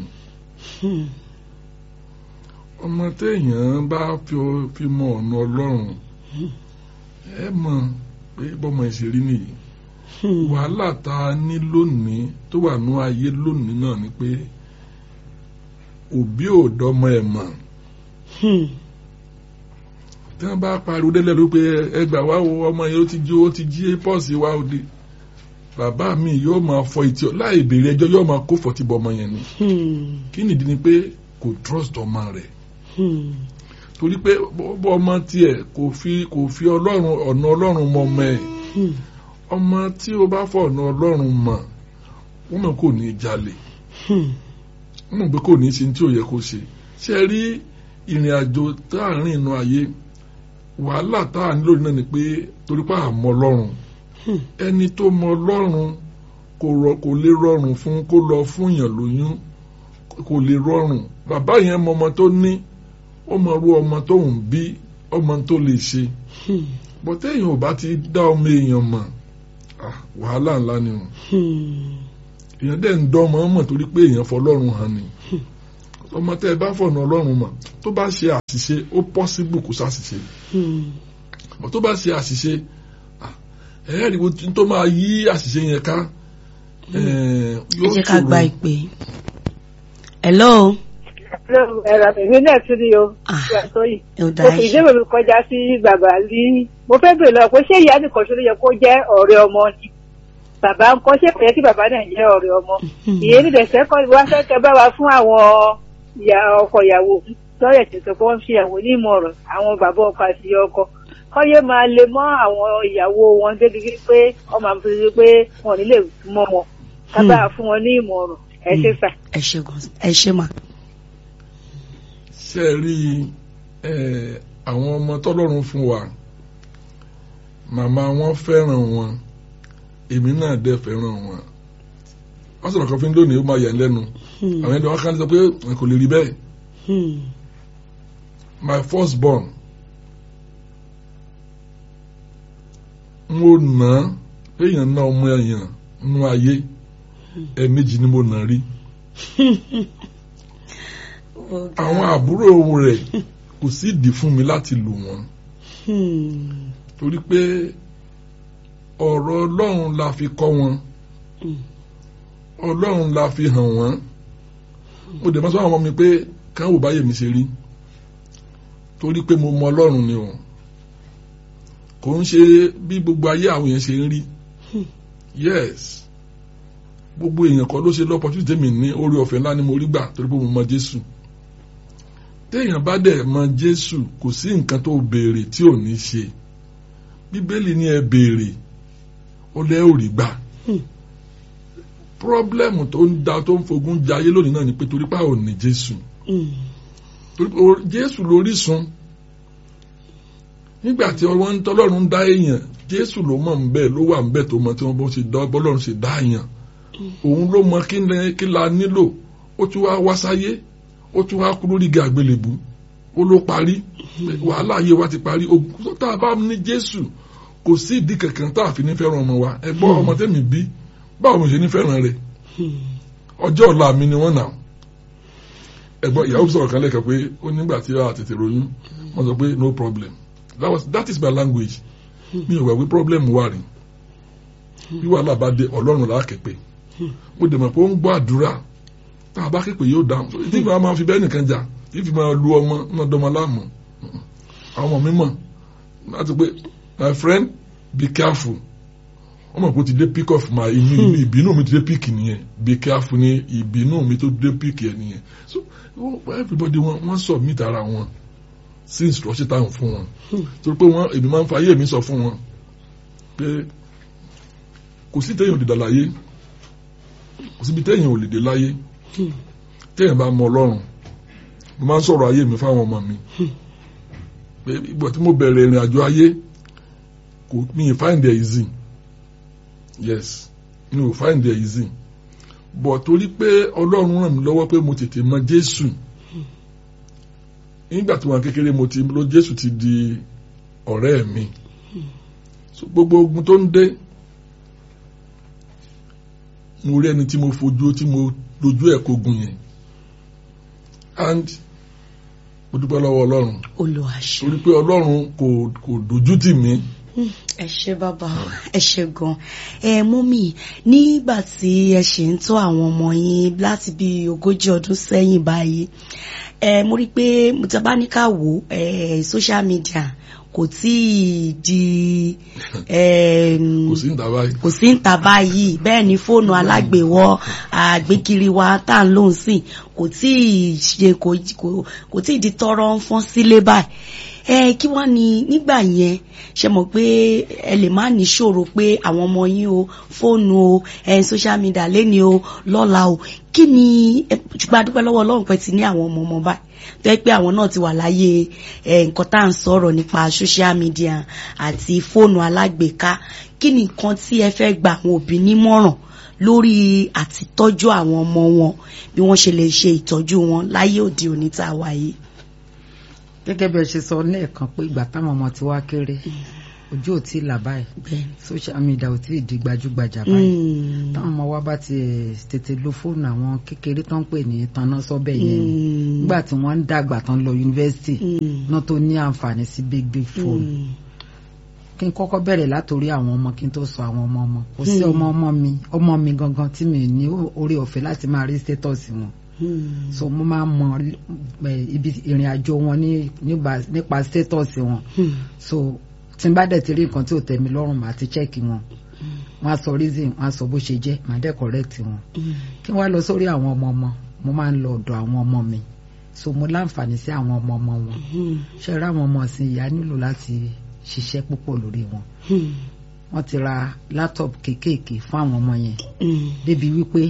ọmọ téèyàn bá fi mọ ọ̀nà ọlọ́run ẹ mọ̀ pé bọ́mọ ìṣèrí nìyí wàhálà tá a ní lónìí tó wà ní ayé lónìí náà ni pé òbí ò dọ́mọ ẹ̀ mọ̀ tí wọ́n bá pariwo délẹ̀ ló pé ẹgbà wá wo ọmọ yẹn ó ti jí ó ti jí pọ́ọ̀sì wá òde bàbá mi yóò máa fọ etí ọ láì béèrè ẹjọ́ yóò máa kó fọtí bọ ọmọ yẹn ni kí nìdí ni pé kò trust ọmọ rẹ̀ torí pé bọ́ ọmọ tiẹ̀ kò fi kò fi ọlọ́run ọ̀nà ọlọ́run mọ ọmọ ẹ̀ ọmọ tí o bá fọ ọ̀nà ọlọ́run mọ̀ wọ́n mọ̀ kò ní jalè wọ́n mọ̀ pé kò ní ṣe tí ò yẹ kó ṣe ṣe rí ìrìn àjò táàrin inú ayé wàhálà táà nílò náà ni pé torí pé àmọ́ ọlọ́run ẹni tó mọ ọlọ́run kò rọ kò lè rọrùn fún kó lọ fún yàn lóyún kò lè rọrùn bàbá yẹn mọ ọmọ tó ní ó mọ irú ọmọ tó ń bí ọmọ tó lè ṣe Hmm. bọ́tẹ́ èèyàn ò bá ti dá ọmọ èèyàn mọ̀ ah, wàhálà ńlá ni o Hmm. èèyàn dẹ̀ ń dán ọmọ mọ̀ torí pé èèyàn fọlọ́run hàn ni ọmọ tẹ́ ẹ bá fọ̀nà ọlọ́run mọ̀ tó bá ṣe àṣìṣe ó pọ́síbù kó ṣàṣìṣe Hmm. bọ́ tó bá ṣe àṣìṣe ah, ẹ̀ẹ́rìí wo tó máa yí àṣìṣe yẹn ká eh, ẹ yóò jẹ́ ká ṣòro. gba ìpè. hello. ẹ̀rọ èmi náà tún rí o Ah. ìyàtọ̀ yìí. ẹ ò mo dáa fi ṣe. ìdíwèé mi kọjá sí bàbá lí mo fẹ́ bèèrè lọ pé ṣé ìyá nìkan ṣe ló yẹ kó jẹ́ ọ̀rẹ́ ọmọ ni bàbá ń kọ́ ṣé kò yẹ kí bàbá náà jẹ́ ọ̀rẹ́ ọmọ ìyẹn ní dẹ̀sẹ̀ kọ́ wá fẹ́ kẹ́ bá wa fún àwọn ìyá ọkọ ìyàwó lọ́rẹ̀ tètè kó ń fi ìyàwó ní ìmọ̀ràn àwọn bàbá ọkọ àti ìyá ọkọ kọ́yé máa lè mọ́ àwọn ìyàwó wọn débi pé ọmọ àmì fi pé wọn ò ní lè mọ́ wọn ká bá a fún wọn ní ìmọ̀ràn ẹ ṣe fà. ẹ ṣe gan ẹ ṣe mà. ṣe rí ẹ àwọn ọmọ tọ́lọ́run fún wa màmá wọn fẹ́ràn wọn èmi náà dẹ̀ fẹ́ràn wọn wọ́n sọ̀rọ̀ kan fún mi lónìí ó máa yà ń lẹ́nu Hmm. àwọn ẹni wọn kàn sọ pé kò lè rí bẹ́ẹ̀ Hmm. my first born mo nà á èèyàn náà ọmọ èèyàn nú ayé ẹ̀ẹ̀mejì ni mo nà rí àwọn àbúrò rẹ̀ kò sí ìdí fún mi láti lù wọ́n Hmm. torí pé ọ̀rọ̀ ọlọ́run la fi kọ́ wọn Hmm. ọlọ́run la fi hàn wọ́n mo dẹ̀ máa sọ àwọn ọmọ mi pé kán wò báyé mi ṣe rí torí pé mo mọ ọlọ́run ni o kò ń ṣe bí gbogbo ayé àwọn èèyàn ṣe ń rí yes gbogbo èèyàn kan ló ṣe lọ́pọ̀tún tèmi ní orí ọ̀fẹ́ ńlá ni mo rí gbà torí pé mo mọ Jésù téèyàn bá dẹ̀ mọ Jésù kò sí nǹkan tó béèrè tí ò ní ṣe bíbélì ní ẹ béèrè ó lẹ́ ò rí gbà pírọ́blẹ́mù tó ń da tó ń fogun jayé lónìí náà ni pé torí pé a ò ní Jésù Hmm. torí pé o- Jésù lórísun nígbà tí wọ́n ń tọ́lọ́run dá èèyàn Jésù ló mọ̀ ń bẹ́ẹ̀ ló wà ń bẹ́ẹ̀ tó mọ tí wọ́n bọ́ ṣe dá bọ́lọ́run ṣe dá èèyàn òun ló mọ kí ni- kí la nílò ó tún wá wá sáyé ó tún wá kú lórí igi àgbélébù ó ló parí wàhálà ayé wa ti parí ogun tó tá a bá ní Jésù kò sí ìdí kankan tá a fi ní fẹ́ràn ọmọ wa ẹ gbọ́ ọmọ tẹ́mi bí báwo mo ṣe ní fẹ́ràn rẹ̀ ọjọ́ ọ̀la mi ni wọ́n nà ẹ̀gbọ́n ìyàwó sọ̀rọ̀ kan lẹ́kọ̀ọ́ pé ó nígbà tí a tètè ròyìn wọ́n sọ pé no problem that was that is my language mi ò gbà pé problem wà rí bí wàhálà bá dé ọlọ́run là á képe mo dẹ̀ mọ̀ pé ó ń gbọ́ àdúrà tá a bá képe yóò dáhùn so ìdí ìgbà máa fi bẹ́ẹ̀ nìkan jà ìfi máa lu ọmọ náà dọ́mọ láàmú àwọn ọmọ mi mọ̀ láti pé my friend be careful wọ́n mọ̀ pé ó ti dé pick off my inú ìbínú mi ti dé pick nìyẹn be careful ní ìbínú mi tó dé pick yẹn nìyẹn so everybody wọ́n wọ́n submit ara wọn sí instruction táwọn fún wọn torí pé wọ́n èmi máa ń fa ayé mi sọ fún wọn pé kò sí téèyàn ò lè dà láyé kò síbi téèyàn ò lè dé láyé téèyàn bá mọ ọlọ́run mo máa ń sọ̀rọ̀ ayé mi fáwọn ọmọ mi pé ìgbà tí mo bẹ̀rẹ̀ ìrìn àjò ayé kò mi ì find it easy yes mi ò find it easy but torí pé ọlọ́run ràn mí lọ́wọ́ pé mo tètè mọ jésù nígbà tí wọn kékeré mo ti lọ jésù ti di ọ̀rẹ́ mi so gbogbo ogun tó ń dé mo rí ẹni tí mo fojú tí mo dojú ẹ̀ kogun yẹn and mo dúpẹ́ lọ́wọ́ ọlọ́run olùwàṣẹ. torí pé ọlọ́run kò kò dojú tì mí ẹ ṣé bàbá ẹ ṣé gan ẹ mọ́mì nígbà tí ẹ ṣe ń tọ́ àwọn ọmọ yín láti bí ogójì ọdún sẹ́yìn báyìí ẹ mo rí i pé mo ti bá ní ká wò ẹ social media kò tí ì di kò sí níta báyìí kò sí níta báyìí bẹ́ẹ̀ ni fóònù alágbèwọ́ àgbékiri wa tá à ń lò ń sìn kò tí ì ṣe kò kò tí ì di tọrọ ń fọ́n sílé báyìí ẹ kí wọ́n ní nígbà yẹn ṣe mọ̀ pé ẹ lè má ní ṣòro pé àwọn ọmọ yín o fóònù o ẹ social media lẹ́ni o lọ́la o kí ni ṣùgbọ́n adúpẹ́ lọ́wọ́ ọlọ́run pẹ́ ti ní àwọn ọmọ ọmọ báyìí tó yẹ pé àwọn náà ti wà láyé nǹkan tá à ń sọ̀rọ̀ nípa social media àti fóònù alágbèéká kí ni nǹkan tí ẹ fẹ́ gba àwọn òbí nímọ̀ràn lórí àtìtọ́jú àwọn ọmọ wọn bí wọ́n ṣe lè ṣe ìtọ́jú wọn láyé òde òní tá a wà yìí. gẹ́gẹ́ bí ẹ ṣe sọ lẹ́ẹ̀kan pé ìgbà táwọn ọmọ ti wá kéré ojú ò tí ì là báyìí Bẹ́ẹ̀ni. social media ò tí ì di gbajúgbajà báyìí Mm. táwọn ọmọ wa bá ti eh, tètè lo fóònù àwọn kékeré tó ń pè ní tanná sọ́bẹ̀ yẹn ni. Mm. nígbà tí wọ́n ń dàgbà tán lọ yunifásitì Mm. náà tó ní àǹfààní sí big big phone Mm. kí n kọ́kọ́ bẹ̀rẹ̀ látòrí àwọn ọmọ kí n tó sọ àwọn ọmọ ọmọ kò sí Hmm. ọmọ ọmọ mi ọmọ mi gangan tí mi ní orí ọ̀fẹ́ láti máa rí status wọn Mm. so mo máa mọ eh, ibi ìrìn àjò wọn ní- nígbà- nípa status wọn Mm. so tí n bá dẹ̀ ti rí nǹkan tí ò tẹ́ mi lọ́rùn màá ti check wọn wọ́n á sọ reason wọ́n á sọ bó ṣe jẹ́ màá dẹ̀ correct wọn Mm. kí wọ́n á lọ sórí àwọn ọmọ ọmọ mo máa ń lọ ọ̀dọ̀ àwọn ọmọ mi so mo láǹfààní sí àwọn ọmọ ọmọ wọn Mm. ṣe ra àwọn ọmọ ọ̀sìn ìyá nílò láti ṣiṣẹ́ púpọ̀ lórí wọn Mm. wọ́n ti ra laptop kéékèèké fún àwọn ọmọ yẹn Mm. débi wípé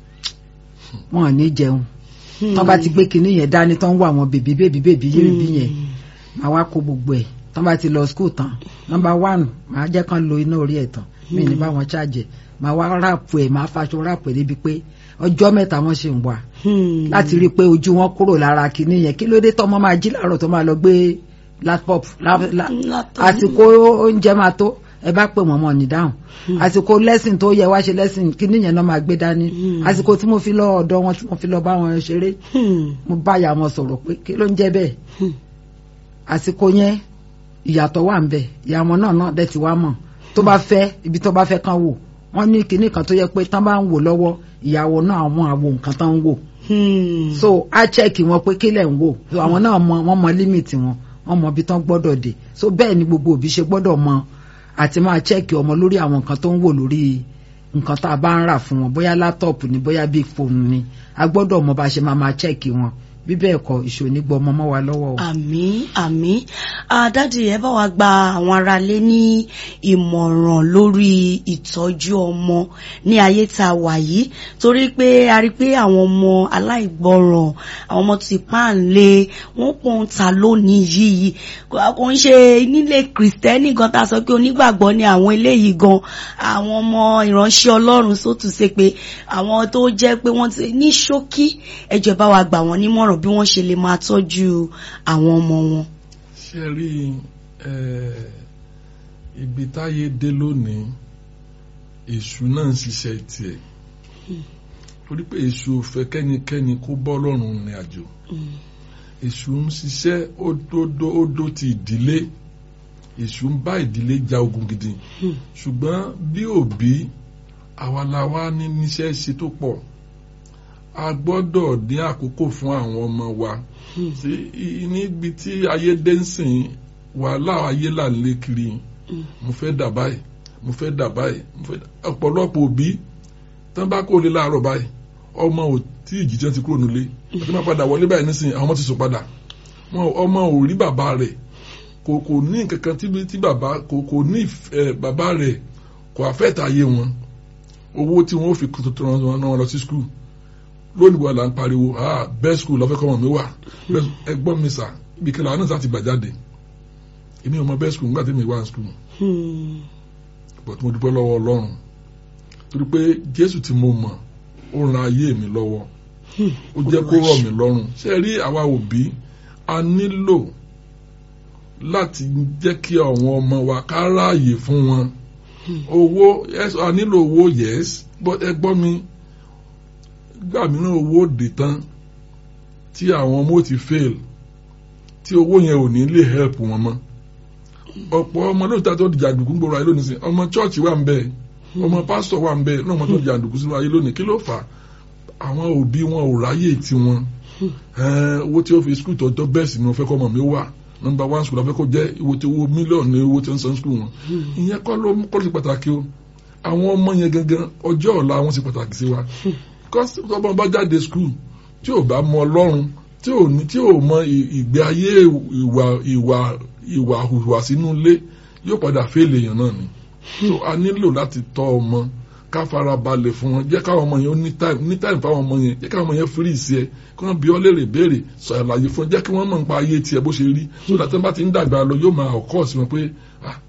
wọn ò ní jẹun tán bá ti gbé kinní yẹn dání tán ń wọ àwọn bèbí bèbí bèbí yéèbí yẹn màá wá kó gbogbo ẹ̀ tán bá ti lọ skul tán nọ́mbà one màá jẹ́ kán lo iná orí ẹ̀ tán mi ní bá wọn ṣàjẹ́ màá wá ráàpù ẹ̀ màá faṣọ ráàpù ẹ̀ débi pé ọjọ́ mẹ́ta wọ́n ṣì ń wà Mm. láti rí i pé ojú wọn kúrò lára kinní yẹn kí ló dé tọ́mọ máa jí láàárọ̀ tó máa lọ gbé laptop la- la- Laptop. àsìkò oúnjẹ máa tó ẹ bá pè wọ́n mọ̀ ní dáhùn àsìkò lẹ́sìn tó yẹ wá ṣe lẹ́sìn kinní yẹn náà máa gbé dání Hmm. àsìkò tí mo fi lọ ọ̀dọ̀ wọn tí mo fi lọ bá wọn ṣeré Mm. mo bá ìyá wọn sọ̀rọ̀ pé kí ló ń jẹ́ bẹ́ẹ̀ Hmm. àsìkò yẹn ìyàtọ̀ wà ń bẹ̀ ìyá wọn náà náà dẹ̀ ti wá mọ̀ tó bá fẹ́ ibi tó bá fẹ́ kán wò wọ́n ní kinní kan tó yẹ pé tán bá ń wò lọ́wọ́ ìyàwó náà àwọn àwo nǹkan tán ń wò Mm. so a chẹ́ẹ̀kì wọn pé kílẹ̀ ń wò so àwọn náà mọ wọ́n mọ límìtì wọn wọ́n mọ ibi tán gbọ́dọ̀ dé so bẹ́ẹ̀ ni gbogbo òbí ṣe gbọ́dọ̀ mọ àti máa chẹ́ẹ̀kì ọmọ lórí àwọn nǹkan tó ń wò lórí nǹkan tá a bá ń rà fún wọn bóyá láptọ̀pù ni bóyá big phone ni a gbọ́dọ̀ mọ bá a ṣe máa máa chẹ́ẹ̀kì wọn bí bẹ́ẹ̀ kọ́ ìṣòní gbọ́ ọmọ mọ́ wa lọ́wọ́ o. àmín àmín àdádì ẹ bá wa gba àwọn aráalé ní ìmọ̀ràn lórí ìtọ́jú ọmọ ní ayé tá a wà yìí torí pé a rí pé àwọn ọmọ aláìgbọràn àwọn ọmọ tí páàlé wọn pọ̀ ń ta lónìí yìí kò ń ṣe nílé kìrìsìtẹ́nì gan tá a sọ pé onígbàgbọ́ ni àwọn eléyìí gan àwọn ọmọ ìránṣẹ́ ọlọ́run sótù ṣe pé àwọn tó jẹ́ pé wọ́n ti ní ṣókí ẹ jọ̀ọ́ bá wa gbà wọ́n nímọ̀ràn bí wọ́n ṣe lè máa tọ́jú àwọn ọmọ wọn. ṣe rí ibi táyé dé lónìí èṣù náà ń ṣiṣẹ́ tiẹ̀ torí pé èṣù ò fẹ́ kẹ́nikẹ́ni kó bọ́ lọ́rùn ní àjò èṣù ń ṣiṣẹ́ ó dó ti ìdílé èṣù ń bá ìdílé ja ogun gidi ṣùgbọ́n bí òbí àwa la wá ní níṣẹ́ ṣe tó pọ̀ a gbọ́dọ̀ dín àkókò fún àwọn ọmọ wa níbi tí ayé dé ń sìn wàhálà ayé là ń lé kiri mo fẹ́ dà báyìí mo fẹ́ dà báyìí mo fẹ́ dà ọ̀pọ̀lọpọ̀ òbí tán bá kó lé láàárọ̀ báyìí ọmọ ò tí ìjìjẹ́ ti kúrò nílé àti máa padà wọlé báyìí nísìnyí àwọn ọmọ ti sùn padà ọmọ ò rí bàbá rẹ̀ kò kò ní nǹkan kan tí bàbá kò kò ní bàbá rẹ̀ kò àfẹ́tà ayé wọn owó tí wọ́n fi tuntun wọn lọ sí skul lónìí wà là ń pariwo ah best school lọ́fẹ́ kọ́mọ mi wà ẹgbọ́n mi sà ibi kí làwọn náà sá ti gbà jáde èmi ò mọ best school nígbà tí mi wà ní school but mo dúpẹ́ lọ́wọ́ ọlọ́run torí pé jésù tí mo mọ̀ ó ran ayé mi lọ́wọ́ ó jẹ́ kó rọ̀ mí lọ́rùn ṣe rí àwa òbí a nílò láti jẹ́ kí àwọn ọmọ wa ká ráàyè fún wọn owó a nílò owó yes but ẹ gbọ́ mi gbà mìíràn owó dè tán tí àwọn ọmọ ti fail tí owó yẹn ò ní lè help wọn mọ́ ọ̀pọ̀ ọmọ lóòótọ́ tó di jàǹdùkú gbòòrò ayé lónìí sí ọmọ chọ́ọ̀chì wà ń bẹ ọmọ pásítọ̀ wà ń bẹ náà ọmọ tó di jàǹdùkú sínú ayé lónìí kí ló fà á àwọn òbí wọn ò ráyè tiwọn owó tí ó fi skul tọ́jọ́ bẹ́ẹ̀ sì ni wọ́n fẹ́ kọ́ ọmọ mi wà nọmba one school afẹ́kọ́ jẹ́ owó tí owó mílíọ̀nù ní owó tí ń san skul wọn ìyẹn kọ́ ló kọ́ sí pàtàkì o àwọn ọmọ yẹn gangan ọjọ́ ọ̀la wọn sì pàtàkì sí wa kọ́sí ọmọ bá jáde skul tí ò bá mọ ọlọ́run tí ò ní tí ò mọ ìgbé ayé ìwà ìwà ìwà hùwà sínú ilé yóò padà fèlè èèyàn náà ni so a nílò láti tọ́ ọmọ ká fara balẹ̀ fún wọn jẹ́ káwọn ọmọ yẹn ó ní time ní time fáwọn ọmọ yẹn jẹ́ káwọn ọmọ yẹn free sí ẹ kí wọ́n bí ọ léèrè béèrè sọ àlàyé fún ẹ jẹ́ kí wọ́n mọ̀ nípa ayé tiẹ̀ bó ṣe rí so that wọ́n bá ti ń dàgbà lọ yóò máa ọ̀kọ́ sí wọn pé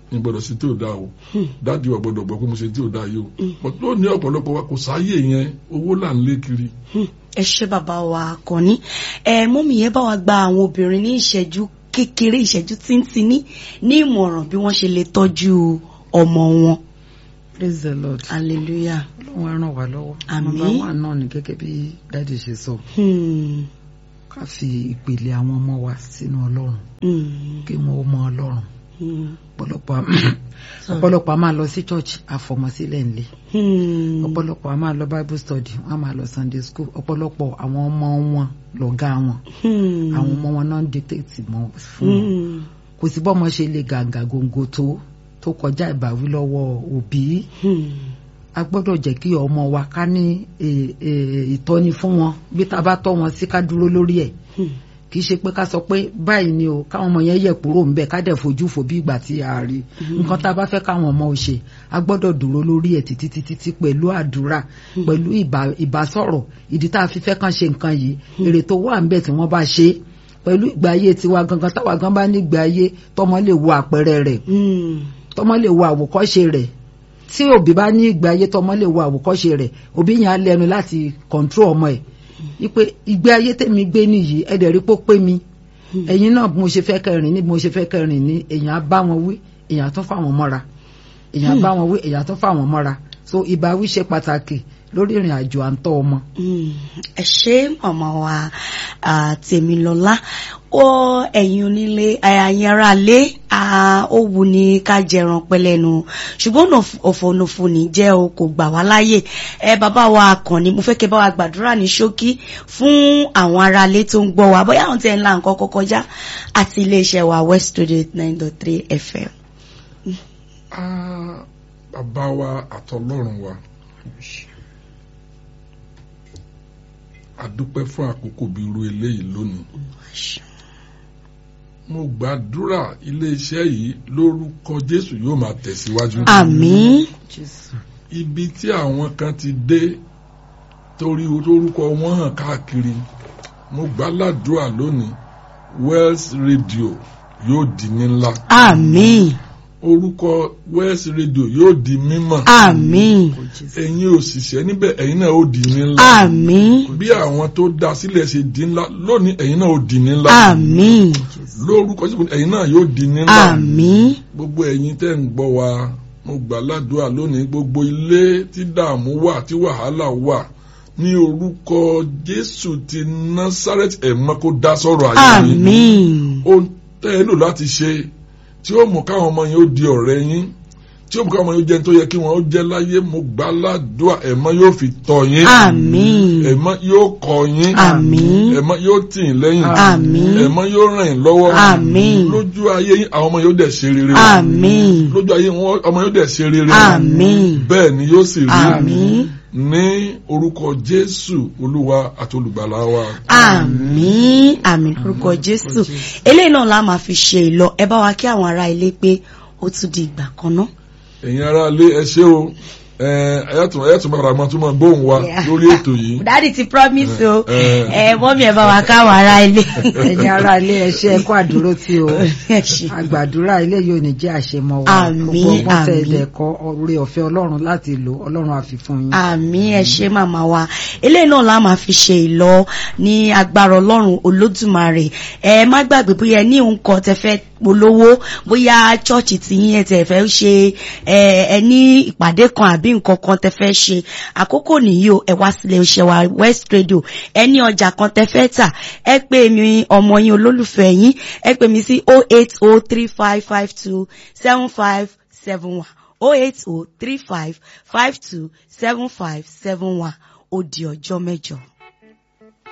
ní gbọ́dọ̀ sí tí ò dáa o dáàdi wa gbọ́dọ̀ gbọ́ pé mo ṣe tí ò dáa yìí o but lónìí ọ̀pọ̀lọpọ̀ wa kò sáyè yẹn owó là ń lé kiri ẹ ṣé bàbá wa Àkànní ẹ mọ́mì yẹn bá wa gba àwọn obìnrin ní ìṣẹ́jú kékeré ìṣẹ́jú tíntìní ní ìmọ̀ràn bí wọ́n ṣe lè tọ́jú ọmọ wọn praise the lord hallelujah. ọlọ́run á ràn wá lọ́wọ́ Àmín. nọ́mbà wà náà ni gẹ́gẹ́ bí dáàdi ṣe sọ Hmm. ká fi ìpìlẹ̀ àwọn ọmọ wa sínú ọlọ́run Hmm. kí wọ́n ó mọ ọlọ́run Hmm. ọ̀pọ̀lọpọ̀ ọ̀pọ̀lọpọ̀ a máa lọ sí church àfọmọsílẹ̀ ńlẹ̀ Hmm. ọ̀pọ̀lọpọ̀ a máa lọ bible study wọ́n á máa lọ sunday school ọ̀pọ̀lọpọ̀ àwọn ọmọ wọn lọ̀gá wọn Hmm. àwọn ọmọ wọn náà ń dictate mọ́ fún wọn Hmm. kò sí bọ́mọ ṣe lè gàǹgà gòǹgò tó tó kọjá ìbáwí lọ́wọ́ òbí Hmm. a gbọ́dọ̀ jẹ́ kí ọmọ wa ká ní eh, eh, ìtọ́ni fún wọn bí tá a bá tọ́ wọn sí ká dúró lórí ẹ̀ Hmm. kì í ṣe pé ká sọ pé báyìí ni o káwọn ọmọ yẹn yẹ kúrò ńbẹ ká dẹ̀ fojú fò bí ìgbà tí a rí nǹkan tá a bá fẹ́ káwọn ọmọ ò ṣe a gbọ́dọ̀ dúró lórí ẹ̀ títí títí tí pẹ̀lú àdúrà pẹ̀lú ìbá- ìbásọ̀rọ̀ ìdí tá a fi fẹ́ kàn ṣe nǹkan yìí èrè tó wà ńbẹ tí wọ́n bá ṣe é pẹ̀lú ìgbé ayé tiwa gangan táwa gan bá ní ìgbé ayé tọmọ lè wo àpẹẹrẹ rẹ̀ Hmm. tọmọ lè wo àwòkọ́ṣe rẹ̀ tí òbí bá ní ìgbé ayé tọmọ lè wo àwòkọ́ṣe rẹ̀ òbí yẹn á lẹ́nu láti kọńtró ọmọ ẹ̀ wípé ìgbé ayé tèmi gbé nìyí ẹ dẹ̀ rí pé ó pé mi ẹ̀yin náà bí mo ṣe fẹ́ kẹrin ní bí mo ṣe fẹ́ kẹrin ní èèyàn á bá wọn wí èèyàn á tún fáwọn mọ́ra èèyàn á bá wọn wí èèyàn á tún fáwọn mọ́ra so ìbáwí ṣe pàtàkì lórí ìrìn àjò à ń tọ́ ọmọ. Mm, ẹ ṣé màmá wa ah, Tèmilọ́lá ó ẹ̀yin onílé ẹ̀yin ará lé ah, ó wù ní ká jẹran pẹlẹnu ṣùgbọ́n òfònòfò ní jẹ́ o kò gbà wá láyè ẹ bàbá wa Àkànní mo fẹ́ kẹ́ bá wa gbàdúrà ní ṣókí fún àwọn ará lé tó ń gbọ́ wa bóyá àwọn tẹ̀ ń la nǹkan kọ́kọ́ já àti iléeṣẹ́ wa West Radio nine dot three FM. Ah, bàbá wa àtọlọ́run wa a dúpẹ́ fún àkókò bí irú eléyìí lónìí mo gbàdúrà iléeṣẹ́ yìí lórúkọ Jésù yóò máa tẹ̀síwájú àmín ibi tí àwọn kan ti dé torí orúkọ wọn hàn káàkiri mo gbàládùá lónìí Wells Radio yóò di ní ńlá àmín orúkọ Wells Radio yóò di mímọ̀ àmín ẹ̀yin òṣìṣẹ́ níbẹ̀ ẹ̀yin náà ó di ní ńlá àmín bí àwọn tó dá sílẹ̀ ṣe di ńlá lónìí ẹ̀yin náà ó di ní ńlá àmín lórúkọ Jésù ẹ̀yin náà yóò di ní ńlá àmín gbogbo ẹ̀yin tẹ́ ń gbọ́ wa mo gbà ládùúrà lónìí gbogbo ilé tí dààmú wà tí wàhálà wà ní orúkọ Jésù ti Násárẹ́tì ẹ̀mọ́ kó dá sọ̀rọ̀ ayé yín àmín ohun tẹ́ ẹ lò láti ṣe tí ó mú káwọn ọmọ yẹn ó di ọ̀rẹ́ yín tí ó mú káwọn ọmọ yẹn ó jẹ́ tó yẹ kí wọ́n ó jẹ́ láyé mo gbà ládùúrà ẹ̀mọ́ yóò fi tọ́ yín àmín ẹ̀mọ́ yóò kọ́ yín àmín ẹ̀mọ́ yóò tì yín lẹ́yìn àmín ẹ̀mọ́ yóò ràn yín lọ́wọ́ àmín lójú ayé yín àwọn ọmọ yóò dẹ̀ ṣe rere àmín lójú ayé wọn ọmọ yóò dẹ̀ ṣe rere àmín bẹ́ẹ̀ ni yóò sì rí àmín ní orúkọ Jésù Olúwa àti olùgbàlà wa. àmín àmín lórúkọ Jésù eléyìí náà la máa fi ṣe ìlọ ẹ bá wa kí àwọn ará ilé pé ó tún di ìgbà kan náà. ẹ̀yin ará ilé ẹ ṣé o ẹ̀yàtọ̀ ẹ̀yàtọ̀ bàrà máa tún máa gbóhùn wa Yeah. lórí ètò yìí. dádì ti promise o Eh, ẹ mọ́mí ẹ bá wa káwọn ará ilé. ẹ̀yin ará ilé ẹ ṣé ẹ kú àdúró tí o Ẹ ṣé. àgbàdúrà ilé yóò ní jẹ́ àṣemọ wa Àmín, gbogbo ọgbọ́n tẹ àmín. ẹ̀dẹ̀ kọ́ oore ọ̀fẹ́ Ọlọ́run láti lò Ọlọ́run á fi fún yín. àmín ẹ ṣé màmá wa eléyìí náà la máa fi ṣe ìlọ ní agbára Ọlọ́run Olódùmarè ẹ má gbàgbé bóyá ẹ ní nǹkan tẹ́ fẹ́ polówó bóyá chọọchì tí yín ẹ tẹ́ fẹ́ ṣe ẹ ẹ ní ìpàdé kan àbí nǹkan kan tẹ́ fẹ́ ṣe àkókò nìyí o ẹ wá sílé iṣẹ́ wa West Radio ẹ ní ọjà kan tẹ́ fẹ́ tà ẹ pè mí ọmọ yín olólùfẹ́ yín ẹ pè mí sí oh eight oh three five five two seven five seven one oh eight oh three five five two seven five seven one ó di ọjọ́ mẹ́jọ.